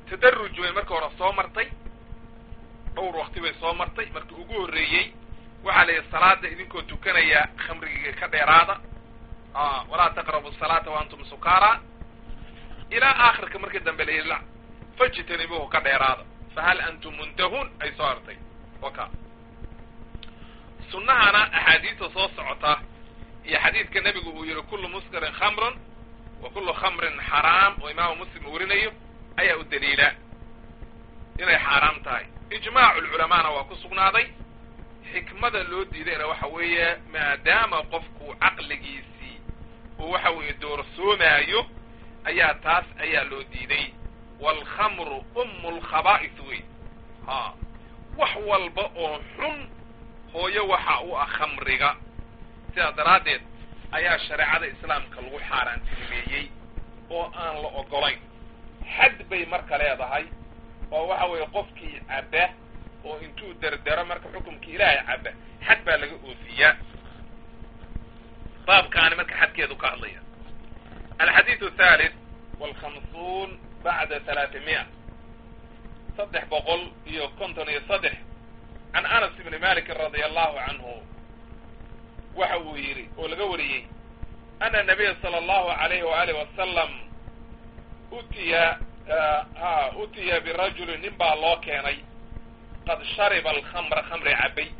tadaruj bay marka hore soo martay dhowr wakti bay soo martay markii ugu horreeyey waxaa la yidhi salaada idinkoo tukanaya khamrigiga ka dheeraada walaa taqrabu salaata wa antum sukaara ilaa aakhirka markii dambe la yidhi la fajtanibuhu ka dheeraada fahal antum muntahuun ay soo hartay waka sunnahana axaadiista soo socota iyo xadiidka nebigu uu yihi kullu muskirin khamrun wa kullu khamrin xaraam oo imaamu muslim uu warinayo ayaa u daliila inay xaaraam tahay ijmaacu lculamaana waa ku sugnaaday xikmada loo diidayna waxa weeye maadaama qofku caqligiisii uu waxa weeye doorsoomaayo ayaa taas ayaa loo diiday waalkhamru ummu lkhabaa'is wey ha wax walba oo xun hooyo waxa u ah khamriga sidaas daraaddeed ayaa shareecada islaamka lagu xaaraantinimeeyey oo aan la ogolayn xad bay marka leedahay oo waxa weeye qofkii cabba oo intuu derdero marka xukumkii ilaahay cabba xad baa laga oofiyaa baabkaani marka xadkeedu ka hadlaya alxadiidu thalith walkhamsuun bacda talaatimiya saddex boqol iyo konton iyo saddex can anas ibni malikin radia allahu canhu waxa uu yidhi oo laga wariyey ana nabiya sala allahu alayhi waaalih wasalam utiya ha utiya birajulin nin baa loo keenay qad shariba alkhamra khamri cabay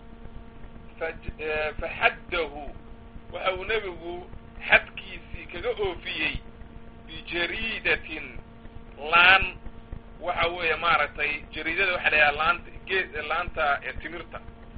faxaddahu waxa uu nebigu xadkiisii kaga oofiyey bijariidatin laan waxa weeye maaragtay jariidada waxa la yidhaha laanta geed laanta timirta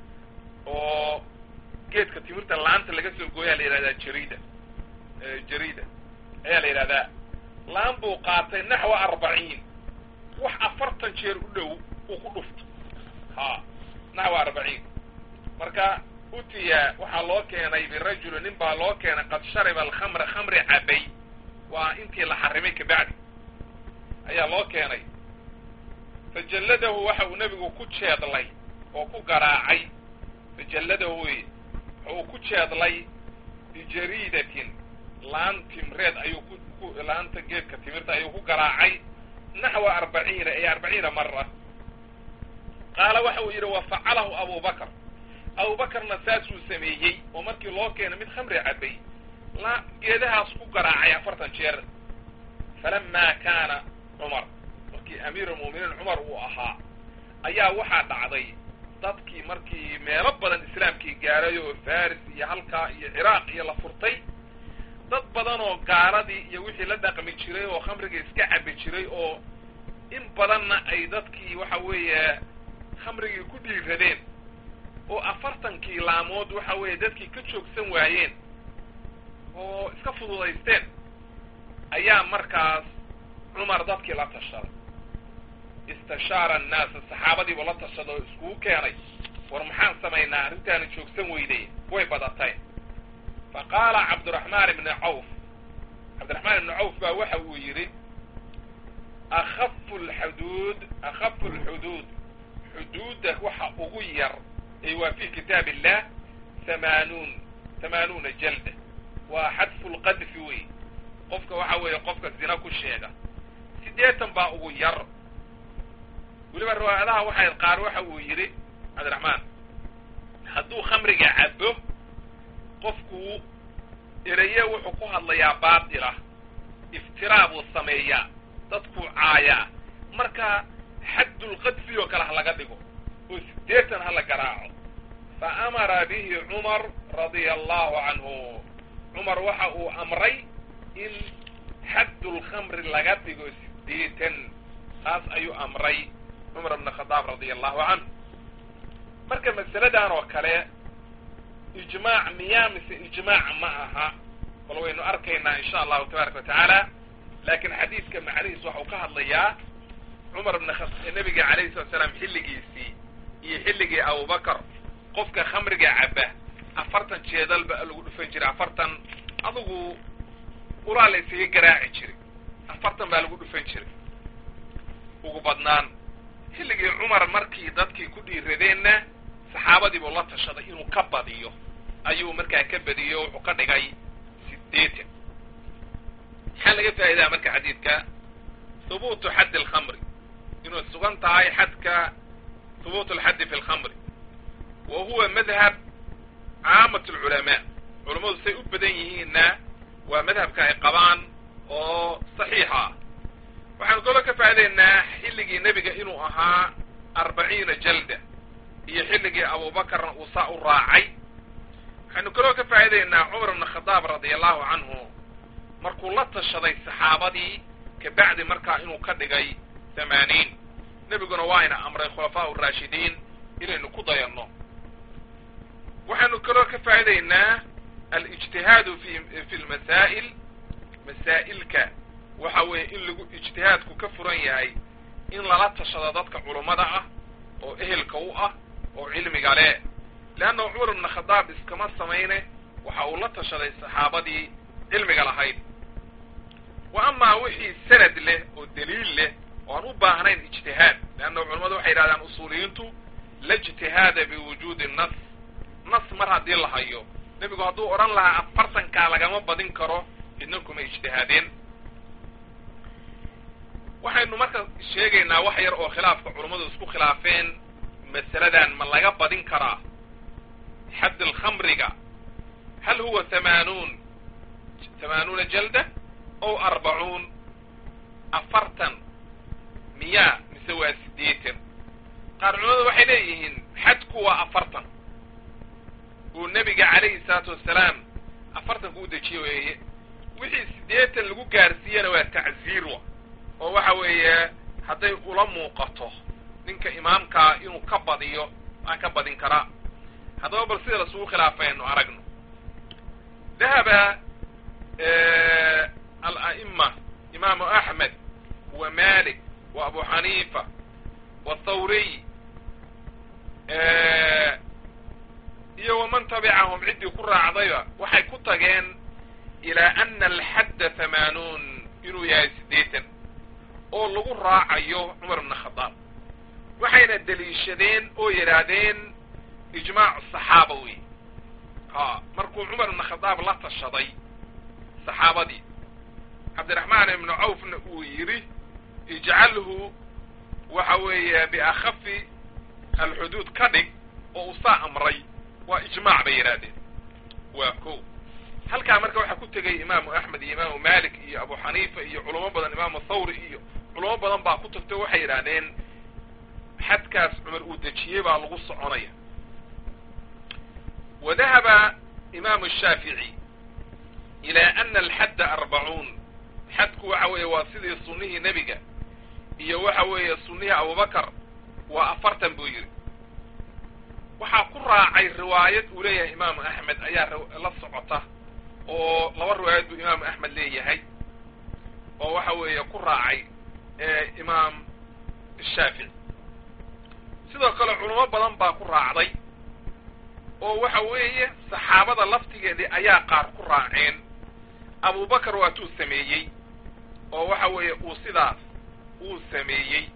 oo geedka timirta laanta laga soo gooyaa la yidhahdaa jariida jariida ayaa la yidhahdaa laan buu qaatay naxwa arbaciin wax afartan jeer u dhow uu ku dhufto ha naxwa arbaciin marka utiya waxaa loo keenay birajuli nin baa loo keenay qad shariba alkhamra khamri cabay waa intii la xarimay kabacdi ayaa loo keenay fajalladahu waxa uu nebigu ku jeedlay oo ku garaacay fajalladahu wey waxa uu ku jeedlay bijariidatin laan timreed ayuu ku ku laanta geedka timirta ayuu ku garaacay naxwa arbaciina ay arbaciina mara qaala waxa uu yidhi wa facalahu abubakr abubakarna saasuu sameeyey oo markii loo keenay mid khamri cabay la geedahaas ku garaacay afartan jeer falamaa kaana cumar markii amiirulmu'miniin cumar uu ahaa ayaa waxaa dhacday dadkii markii meelo badan islaamkii gaaray oo faris iyo halkaa iyo ciraaq iyo la furtay dad badan oo gaaladii iyo wixii la dhaqmi jiray oo khamriga iska cabi jiray oo in badanna ay dadkii waxa weeye khamrigii ku dhiiradeen oo afartankii laamood waxa weeye dadkii ka joogsan waayeen oo iska fududaysteen ayaa markaas cumar dadkii la tashaday istashaara annaasa saxaabadiiba la tashada oo iskugu keenay war maxaan samaynaa arrintaana joogsan weyday way badatay fa qaala cabdiraxmaan ibni cawf cabdiraxmaan ibni cawf baa waxa uu yidhi akhafu lxuduud akhafu lxuduud xuduudda waxa ugu yar ay waa fi kitaab illah hamaanuun hamaanuuna jalda waa xadfu lqadfi wey qofka waxa weeye qofka zina ku sheega siddeetan baa ugu yar weliba riwaayadaha waxay qaar waxa uu yidhi cabdiraxmaan hadduu khamriga cabo qofku ereye wuxuu ku hadlayaa baatila iftiraa buu sameeyaa dadkuu caayaa marka xaddulqadfi oo kale ha laga dhigo oo siddeetan ha la garaaco fa amara bihi cumar radia allahu canhu cumar waxa uu amray in xaddulkhamri laga dhigo siddeetan taas ayuu amray cumar bn khadaab radia allahu canhu marka masaladan oo kale ijmaac miyaa mise ijmaac ma aha bal waynu arkaynaa insha allahu tabaaraka watacaala laakin xadiidka macnihiis waxa uu ka hadlayaa cumar bn nebiga alayhi salatu salaam xilligiisii iyo xilligii abubakar qofka khamriga caba afartan jeedal ba lagu dhufan jiray afartan adugu ulaa la isaga garaaci jiray afartan baa lagu dhufan jiray ugu badnaan xilligii cumar markii dadkii ku dhiiradeenna saxaabadiibuu la tashaday inuu ka badiyo ayuu markaa ka badiyo wuxuu ka dhigay siddeetan maxaa laga faa'idaa marka xadiidka hubuutu xaddi alkhamri inuu sugan tahay xadka hubuut alxaddi fi lkhamri wa huwa madhab caamat alculamaa culammadu say u badan yihiinna waa madhabka ay qabaan oo saxiixa ah waxaanu kaloo ka faa'idaynaa xilligii nebiga inuu ahaa arbaciina jalda iyo xilligii abuubakarna uu saa u raacay waxaynu kaloo ka faa'idaynaa cumar ibna khadaab radia allahu canhu markuu la tashaday saxaabadii kabacdi markaa inuu ka dhigay thamaaniin nebiguna waa ina amray khulafaa uraashidiin inaynu ku dayanno waxaynu kaloo ka faa'idaynaa alijtihaadu fi fi lmasaa'il masaa'ilka waxa weeye in lagu ijtihaadku ka furan yahay in lala tashado dadka culummada ah oo ehelka u ah oo cilmiga leh leanna cumar ibna khadaab iskama samayne waxa uu la tashaday saxaabadii cilmiga lahayd wa amaa wixii sanad leh oo daliil leh oo aan u baahnayn ijtihaad leanna culammadu waxay yidhahdaan usuuliyiintu la ijtihaada biwujuudi nas nas mar haddii la hayo nebigu hadduu odhan lahaa afartankaa lagama badin karo idna kuma ijtihaadeen waxaynu marka sheegaynaa wax yar oo khilaafka culummadu isku khilaafeen masaladan ma laga badin karaa xadd alkhamriga hal huwa hamaanuun hamaanuuna jalda ow arbacuun afartan miyaa mise waa siddeetan qaar culamadu waxay leeyihiin xadku waa afartan uu nebiga calayhi salaatu wassalaam afartanku u dejiye weeye wixii siddeetan lagu gaarsiiyana waa tacziir wa oo waxa weeye hadday ula muuqato ninka imaamkaa inuu ka badiyo aan ka badin karaa haddaba bal sida lasugu khilaafay aynu aragno dahaba ala'ima imaamu axmed wa malik wa abu xaniifa wa thawriy iyo waman tabicahum ciddii ku raacdayba waxay ku tageen ilaa ana alxadda hamaanuun inuu yahay siddeetan oo lagu raacayo cumar ibna khadaab waxayna deliishadeen oo yidhaahdeen ijmaacu saxaaba wey ha markuu cumar ibna khadaab la tashaday saxaabadii cabdiraxmaan ibnu cawfna uu yidhi ijcalhu waxa weeye biakhafi alxuduud ka dhig oo uu saa amray waa ijmaac bay yidhaahdeen waa ko halkaa marka waxaa ku tegay imaamu axmed iyo imaamu malik iyo abu xaniifa iyo culamo badan imaamu thawri iyo culamo badan baa ku tagtay waxay yidhaahdeen xadkaas cumar uu dejiyey baa lagu soconaya wa dahaba imaamu shaafici ilaa ana alxadda arbacuun xadku waxa weeye waa sidii sunnihii nebiga iyo waxa weeye sunnihii abubakar waa afartan buu yidhi waxaa ku raacay riwaayad uu leeyahay imaamu axmed ayaa la socota oo laba riwaayad buu imaamu axmed leeyahay oo waxa weeye ku raacay imaam shaafici sidoo kale culamo badan baa ku raacday oo waxa weeye saxaabada laftigeedii ayaa qaar ku raaceen abubakar waatuu sameeyey oo waxa weeye uu sidaas uu sameeyey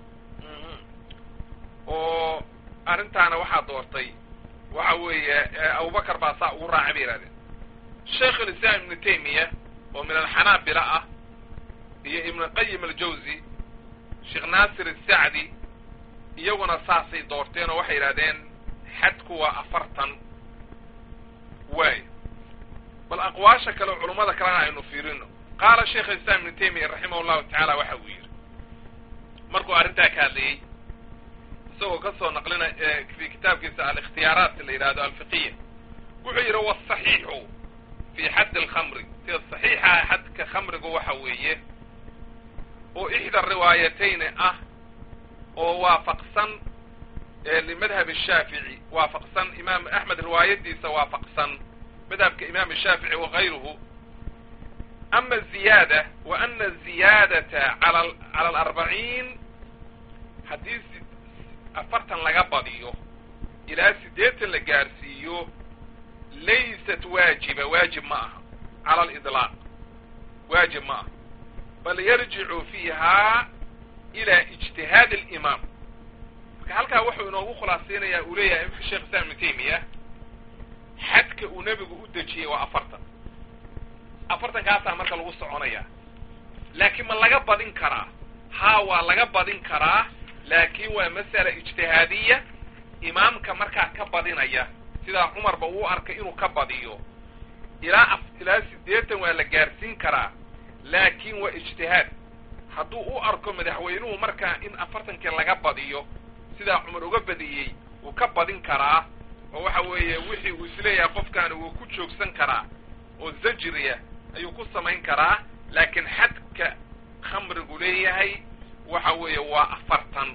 oo arrintaana waxaa doortay waxa weeye abubakar baa saa ugu raacay bay yihahdeen sheikh ulislaam ibnu taymiya oo min alxanaabila ah iyo ibnu qayim aljawzi sheekh naasir asacdi iyaguna saasay doorteen oo waxay yidhahdeen xadku waa afartan waay bal aqwaasha kale oo culummada kalena aynu fiirino qaala sheikh alislaam ibnu taymiya raximah llahu tacaala waxa uu yidhi markuu arrintaa ka hadlayey isagoo ka soo naqlina fi kitaabkiisa alikhtiyaaraat la yidhahdo alfiqiya wuxuu yidhi wasaxiixu fi xaddi alkhamri sida saxiixa xadka khamrigu waxa weeye oo ixda riwaayatayni ah oo waafaqsan limadhab shaafici waafaqsan imaam axmed riwaayadiisa waafaqsan madhabka imaam shaafici wakayruhu ama ziyaada wa ana ziyaadata ala cala alarbaciin haddii afartan laga badiyo ilaa siddeetan la gaarsiiyo laysat waajiba waajib ma aha cala alidlaaq waajib ma aha bal yarjicu fiiha ila ijtihaadi alimaam marka halkaa wuxuu inoogu khulaasaynayaa uu leeyahay sheekh islam ibnu taymiya xadka uu nebigu u dejiyey waa afartan afartankaasaa marka lagu soconaya laakiin ma laga badin karaa haa waa laga badin karaa laakiin waa masala ijtihaadiya imaamka markaa ka badinaya sidaa cumarba uu arkay inuu ka badiyo ilaa ilaa siddeetan waa la gaarsiin karaa laakiin waa ijtihaad hadduu u arko madaxweynuhu markaa in afartankii laga badiyo sidaa cumar uga badiyey wuu ka badin karaa oo waxa weeye wixii uu isleeyahay qofkaani wuu ku joogsan karaa oo zajriya ayuu ku samayn karaa laakiin xadka khamrigu leeyahay waxa weeye waa afartan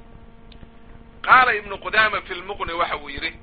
qaala ibnu qudaama fi lmuqni waxa uu yidhi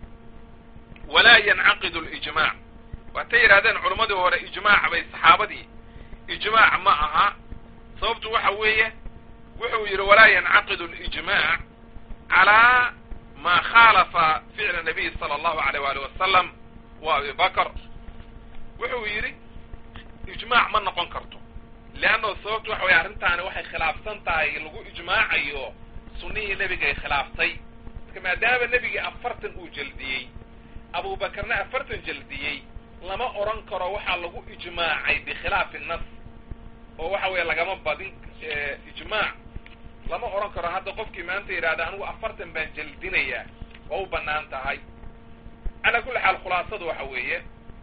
walaa yancaqidu lijmaac waatay yidhahdeen culammadii hore ijmaac bay saxaabadii ijmaac ma aha sababtu waxa weeye wuxuu yidhi walaa yancaqidu lijmaac calaa ma khaalafa ficla nabiy sala allahu alayh waali wasalam wa abi bakr wuxuu yidhi ijmaac ma noqon karto leanno sababtu waxa weye arrintaani waxay khilaafsan tahay lagu ijmaacayo sunnihii nebigay khilaaftay marka maadaama nebigii afartan uu jeldiyey abubakarna afartan jeldiyey lama odhan karo waxaa lagu ijmaacay bikhilaafi nas oo waxa weeye lagama badin ijmaac lama odhan karo hadda qofkii maanta yidhahda anigu afartan baan jeldinayaa waa u bannaan tahay calaa kulli xaal khulaasadu waxa weeye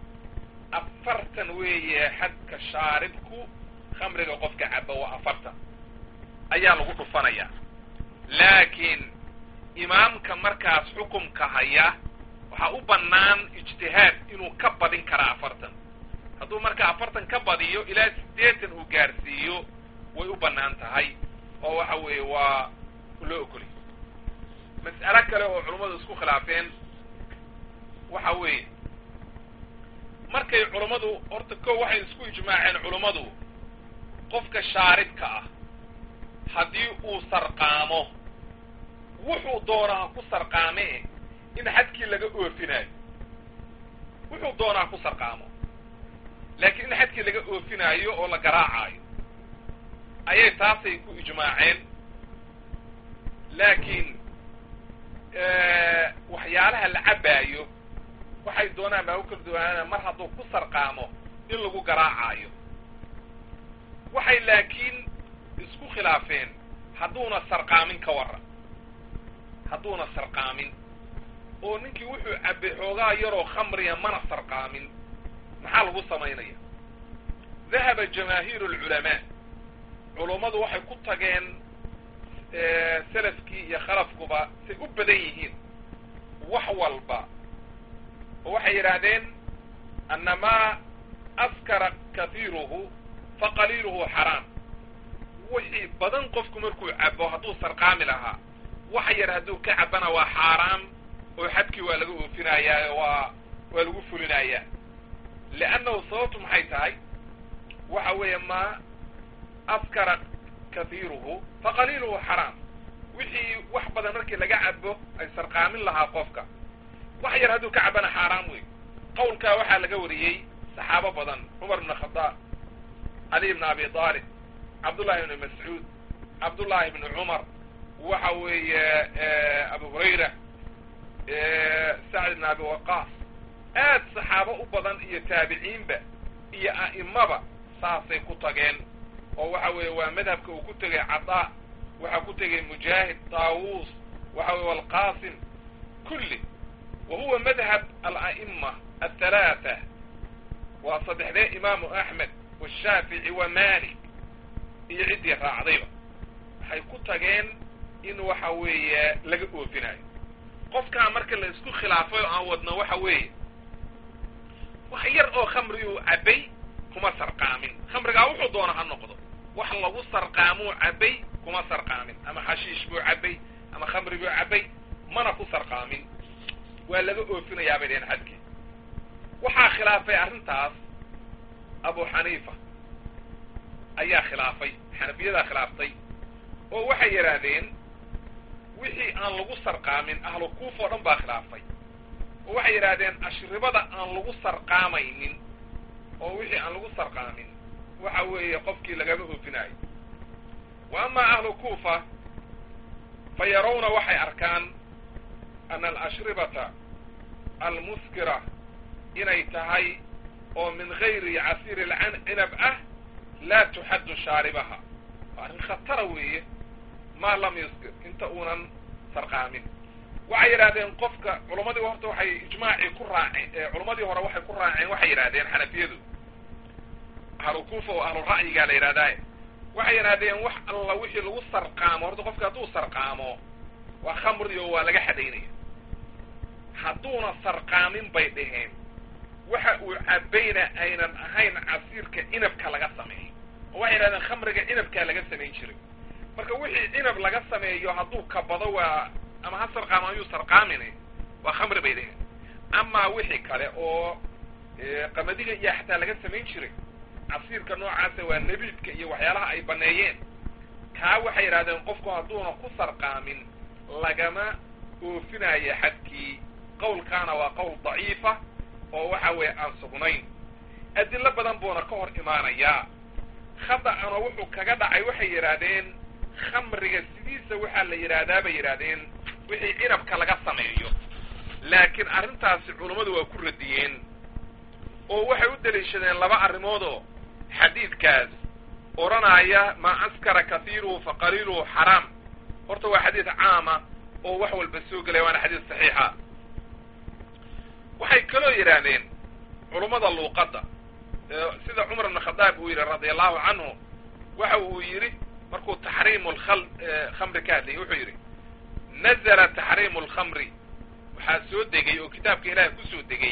afartan weeye xadka shaaribku khamriga qofka caba waa afartan ayaa lagu dhufanayaa laakiin imaamka markaas xukumka haya waxaa u bannaan ijtihaad inuu ka badin karaa afartan hadduu markaa afartan ka badiyo ilaa siddeetan uu gaarsiiyo way u bannaan tahay oo waxa weeye waa loo ogolay mas'alo kale oo culummadu isku khilaafeen waxa weeye markay culummadu horta ko waxay isku ijmaaceen culummadu qofka shaaribka ah haddii uu sarqaamo wuxuu doonaa ku sarqaamee in xadkii laga oofinayo wuxuu doonaa ku sarqaamo laakiin in xadkii laga oofinaayo oo la garaacaayo ayay taasay ku ijmaaceen laakiin waxyaalaha la cabaayo waxay doonaan baa u kala duwanaana mar hadduu ku sarqaamo in lagu garaacaayo waxay laakiin isku khilaafeen hadduuna sarqaamin ka warran hadduuna sarqaamin oo ninkii wuxuu cabbay xoogaa yaroo khamriya mana sarqaamin maxaa lagu samaynaya dahaba jamaahiiru alculamaa culummadu waxay ku tageen salafkii iyo khalafkuba say u badan yihiin wax walba oo waxay yidhaahdeen annamaa askara kahiiruhu fa qaliiluhu xaraam wixii badan qofku markuu cabo hadduu sarqaami lahaa wax yar hadduu ka cabana waa xaaraam oo xadkii waa laga oofinayaa waa waa lagu fulinayaa liannahu sababtu maxay tahay waxa weeye maa askara kahiiruhu fa qaliiluhu xaraam wixii wax badan markii laga cabo ay sarqaamin lahaa qofka wax yar hadduu ka cabana xaaraam wey qawlkaa waxaa laga wariyey saxaabo badan cumar bn khadaab cali bn abi aalib cabdullahi bni mascuud cabdullaahi bni cumar waxa weeye abu hurayra sacd bn abi waqaas aad saxaabo u badan iyo taabiciinba iyo a'imaba saasay ku tageen oo waxa weeye waa madhabka uu ku tegay cadaa waxaa ku tegay mujaahid taawuus waxa weye alqasim kulli wa huwa madhab ala'ima athalaatha waa saddexdee imaamu axmed washaafici wa malik iyo ciddii raacdayba waxay ku tageen in waxa weeye laga oofinayo qofkaa marka la isku khilaafay oo aan wadno waxa weeye wax yar oo khamriyuu cabbay kuma sarqaamin khamrigaa wuxuu doona ha noqdo wax lagu sarqaamuu cabbay kuma sarqaamin ama xashiish buu cabbay ama khamri buu cabbay mana ku sarqaamin waa laga oofinayaa bay dheheen xadkii waxaa khilaafay arrintaas abu xaniifa ayaa khilaafay xanafiyadaa khilaaftay oo waxay yidhaahdeen wixii aan lagu sarqaamin ahlu kuufa oo dhan baa khilaafay oo waxay yidhaahdeen ashribada aan lagu sarqaamaynin oo wixii aan lagu sarqaamin waxa weeye qofkii lagama oofinayo wa amaa ahlu kuufa fa yarawna waxay arkaan ana alashribata almuskira inay tahay oo min gayri casiiri alcinab ah laa tuxaddu shaaribaha waa arrin khatara weeye maa lam yuskir inta uunan sarqaamin waxay yidhahdeen qofka culammadii horta waxay ijmaacii ku raaceen culammadii hore waxay ku raaceen waxay yidhahdeen xanafiyadu ahlu kuufa oo ahlu ra'yigaa la yidhahdaa waxay yidhahdeen wax alla wixii lagu sarqaamo horta qofka hadduu sarqaamo waa khamri oo waa laga xadaynaya hadduuna sarqaamin bay dhaheen waxa uu cabayna aynan ahayn casiirka cinabka laga sameeyo oo waxay yidhahdeen khamriga cinabkaa laga samayn jiray marka wixii cinab laga sameeyo hadduu kabado waa ama ha sarqaamo ayuu sarqaamin waa khamri bay dhaheen amaa wixii kale oo qamadiga iyo xataa laga samayn jiray casiirka noocaasa waa nebiidka iyo waxyaalaha ay baneeyeen kaa waxay yidhahdeen qofku hadduuna ku sarqaamin lagama oofinayo xadkii qawlkaana waa qowl daciifa oo waxa weeye aan sugnayn adilo badan buuna ka hor imaanayaa khada'ana wuxuu kaga dhacay waxay yidhaahdeen khamriga sidiisa waxaa la yidhaahdaa bay yidhaahdeen wixii cinabka laga sameeyo laakiin arrintaasi culummadu waa ku radiyeen oo waxay u daliishadeen laba arrimoodoo xadiidkaas odhanaya maa askara kahiiruhu fa qaliiluhu xaraam horta waa xadiid caama oo wax walba soo gelaya waana xadiid saxiixa waxay kaloo yidhaahdeen culummada luuqadda sida cumar ibn khadaab uu yidhi radia allahu canhu waxa uu yidhi markuu taxriimu lkal khamri ka hadlayay wuxuu yidhi nazala taxriimu lkhamri waxaa soo degay oo kitaabka ilaahay kusoo degay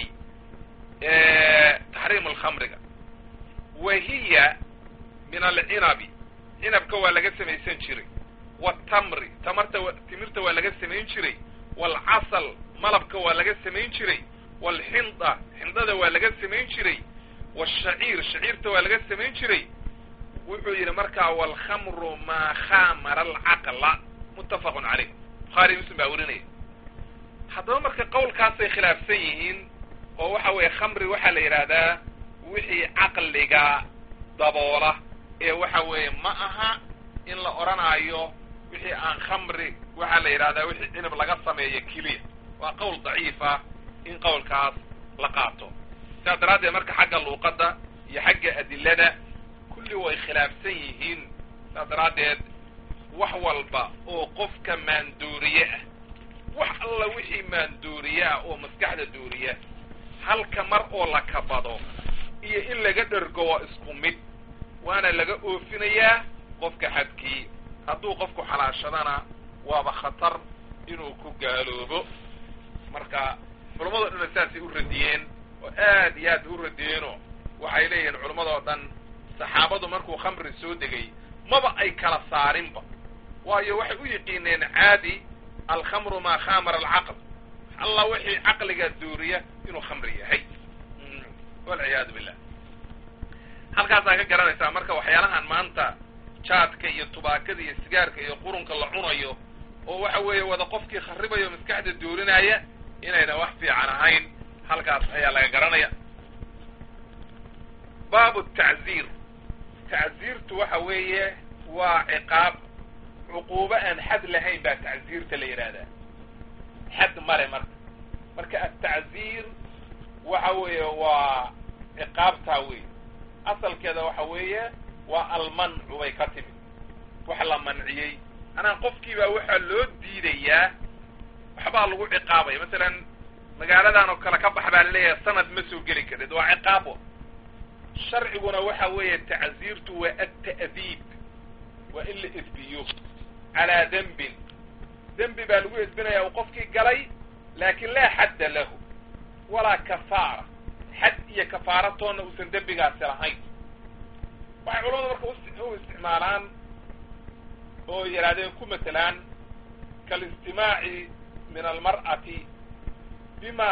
taxriimu lkhamriga wa hiya min alcinabi cinabka waa laga samaysan jiray waatamri tamarta timirta waa laga samayn jiray waalcasal malabka waa laga samayn jiray waalxinda xindada waa laga samayn jiray waashaciir shaciirta waa laga samayn jiray wuxuu yidhi markaa waalkhamru maa khamara alcaqla muttafaqun caleyh bukhaari muslim baa werinaya haddaba marka qawlkaasay khilaafsan yihiin oo waxa weeye khamri waxaa la yidhaahdaa wixii caqliga daboola ee waxa weeye ma aha in la odhanaayo wixii aan khamri waxaa la yidhahdaa wixii cinab laga sameeyo keliya waa qowl daciifa in qowlkaas la qaato sidaas daraaddeed marka xagga luuqadda iyo xagga adilada kulli way khilaafsan yihiin sidaas daraaddeed wax walba oo qofka maanduuriye ah wax alla wixii maanduuriye ah oo maskaxda duuriya halka mar oo la kabado iyo in laga dhergo waa isku mid waana laga oofinayaa qofka xadkii hadduu qofku xalaashadana waaba khatar inuu ku gaaloobo marka culammado dhanna saasay u radiyeen oo aad iyo aad bay u radiyeenoo waxay leeyihiin culammadoo dhan saxaabadu markuu khamri soo degay maba ay kala saarinba waayo waxay u yiqiineen caadi alkhamru maa khamara alcaql alla wixii caqliga duuriya inuu khamri yahay walciyaadu billah halkaasaa ka garanaysaa marka waxyaalahan maanta jaadka iyo tubaakada iyo sigaarka iyo qurunka la cunayo oo waxa weeye wada qofkii kharibayo maskaxda doorinaya inayna wax fiican ahayn halkaas ayaa laga garanaya baabu tacziir tacziirtu waxa weeye waa ciqaab cuquubo aan xad lahayn baa tacziirta la yidhaahdaa xad male marka marka atacziir waxa weeye waa ciqaabtaa wey asalkeeda waxa weeye waa almancu bay ka timid wax la manciyey anaa qofkiibaa waxaa loo diidayaa waxbaa lagu ciqaabaya masalan magaaladan oo kale ka bax baa laleeyahay sanad ma soo geli karid waa ciqaabo sharciguna waxa weeye tacziirtu waa alta'diib waa in la edbiyo calaa dembin dembi baa lagu edbinaya uu qofkii galay laakin laa xadda lahu walaa kafaara xad iyo kafaara toonna uusan dembigaasi lahayn waxay culamada marka u isticmaalaan oo yidhahdeen ku matelaan kalistimaaci min almar'ati bima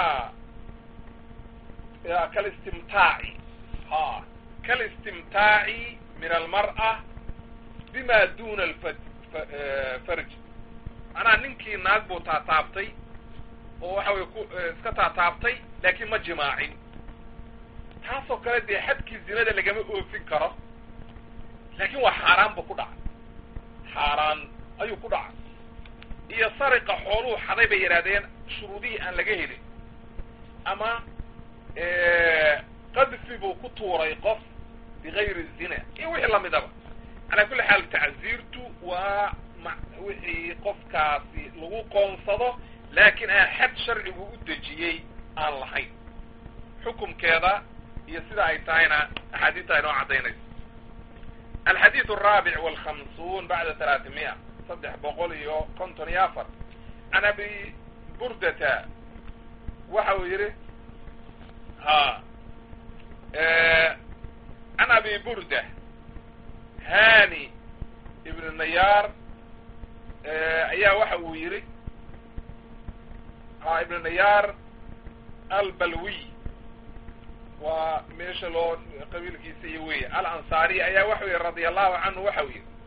kalistimtaaci ha kalistimtaaci min almar'a bima duna alfarj manaa ninkii naag buu taataabtay oo waxa weye ku iska taataabtay laakiin ma jimaacin taasoo kale dee xadkii zinada lagama oofin karo laakiin waa xaaraan buu ku dhacay xaaraan ayuu ku dhacay iyo sariqa xooluhu xaday bay yidhahdeen shuruudihii aan laga helin ama qadfi buu ku tuuray qof bigayri zina iyo wixii lamidaba calaa kulli xaal tacziirtu waa wixii qofkaasi lagu qoonsado laakiin aan xad sharcigu u dejiyey aan lahayn xukumkeeda iyo sida ay tahayna axaadiista inoo caddaynayso alxadiid alraabic walkhamsuun bacda talaatimiya saddex boqol iyo konton iyo afar can abi burdata waxa uu yidhi ha can abi burda hani ibn nayaar ayaa waxa uu yidhi ha ibn nayaar albalwiy waa meesha loo qabiilkiisa iyo wey alansaari ayaa waxau yihi radia allahu canhu waxa uu yidhi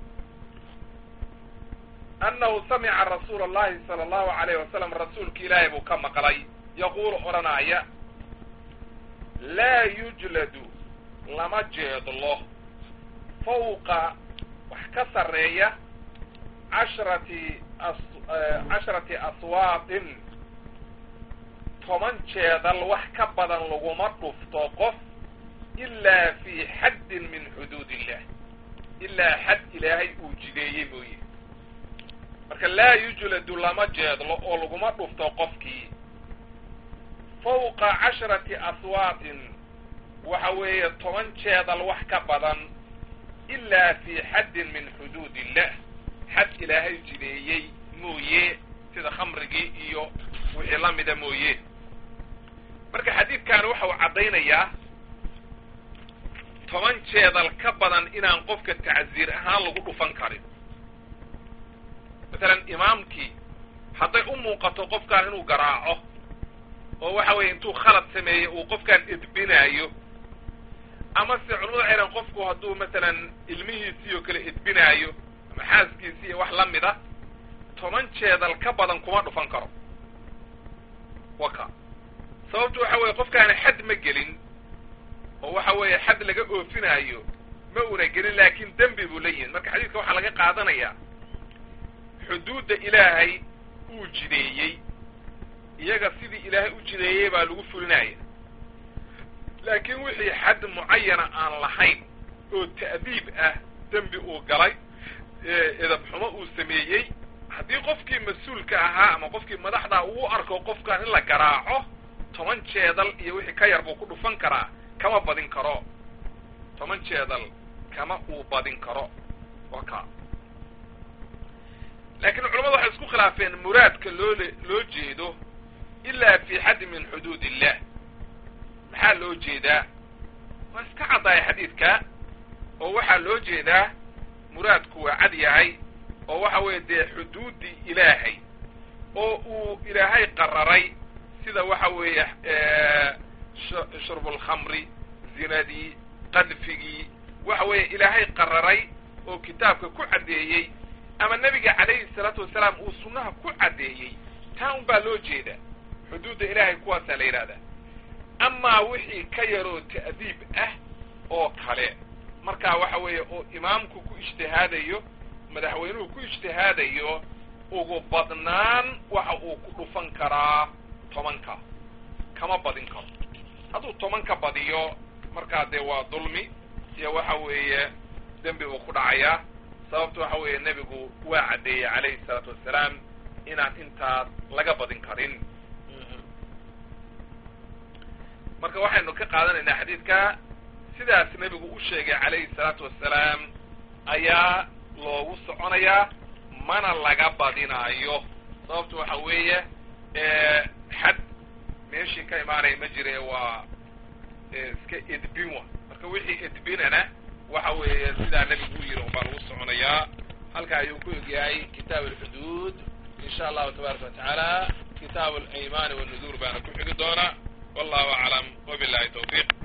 annahu samica rasuula allahi sala allahu alayh wasalam rasuulka ilaahay buu ka maqlay yaquulu odhanaya laa yujladu lama jeedlo fawqa wax ka sarreeya cashrati cashrati aswaaqin toban jeedal wax ka badan laguma dhufto qof ilaa fii xaddin min xuduud illah ilaa xad ilaahay uu jideeyey mooye marka laa yujladu lama jeedlo oo laguma dhufto qofkii fawqa casharati aswaaqin waxa weeye toban jeedal wax ka badan ilaa fii xaddin min xuduud illah xad ilaahay jideeyey mooye sida khamrigii iyo wixii la mida mooye marka xadiidkan waxa uu caddaynayaa toban jeedal ka badan inaan qofka tacziir ahaan lagu dhufan karin masalan imaamkii hadday u muuqato qofkan inuu garaaco oo waxa weeye intuu khalad sameeyey uu qofkan edbinaayo ama se culamadu waxay dhahan qofku hadduu masalan ilmihiisii oo kale edbinaayo ama xaaskiisii iyo wax la mida toban jeedal ka badan kuma dhufan karo waka sababtu waxa weeye qofkaani xad ma gelin oo waxa weeye xad laga oofinaayo ma una gelin laakin dembi buu la yimid marka xadiidka waxaa laga qaadanayaa xuduudda ilaahay uu jideeyey iyaga sidii ilaahay u jideeyey baa lagu fulinaya laakiin wixii xad mucayana aan lahayn oo ta'diib ah dembi uu galay edabxumo uu sameeyey haddii qofkii mas-uulka ahaa ama qofkii madaxdaa uu arko qofkan in la garaaco toban jeedal iyo wixii ka yar buu ku dhufan karaa kama badin karo toban jeedal kama uu badin karo wa ka laakiin culamadu waxay isku khilaafeen muraadka loole loo jeedo ilaa fi xaddi min xuduud illah maxaa loo jeedaa waa iska caddaaya xadiidka oo waxaa loo jeedaa muraadku waa cad yahay oo waxa weeye dee xuduuddii ilaahay oo uu ilaahay qararay sida waxa weeye shurbulkhamri zinadii qadfigii waxa weeye ilaahay qararay oo kitaabka ku caddeeyey ama nebiga calayhi salaatu wasalaam uu sunnaha ku caddeeyey taa un baa loo jeeda xuduudda ilaahay kuwaasaa la yidhahdaa amaa wixii ka yaroo ta'diib ah oo kale markaa waxa weeye oo imaamku ku ijtihaadayo madaxweynuhu ku ijtihaadayo ugu badnaan waxa uu ku dhufan karaa tobanka kama badin karo hadduu tobanka badiyo markaa dee waa dulmi iyo waxa weeye dembi buu ku dhacayaa sababta waxa weeye nebigu waa caddeeyey calayhi salaatu wassalaam inaan intaas laga badin karin marka waxaynu ka qaadanaynaa xadiidka sidaas nebigu u sheegay calayhi salaatu wassalaam ayaa loogu soconayaa mana laga badinaayo sababta waxa weeye xad meeshii ka imaanaya ma jire waa iska edbin wa marka wixii edbinana waxa weeye sidaa nebigu u yiri unbaa lagu soconayaa halka ayuu ku egyahay kitaab alxuduud in sha allahu tabaaraka wa tacaala kitaab alaymaani walnuduur baana ku xigi doona wallahu aclam wabillahi tawfiiq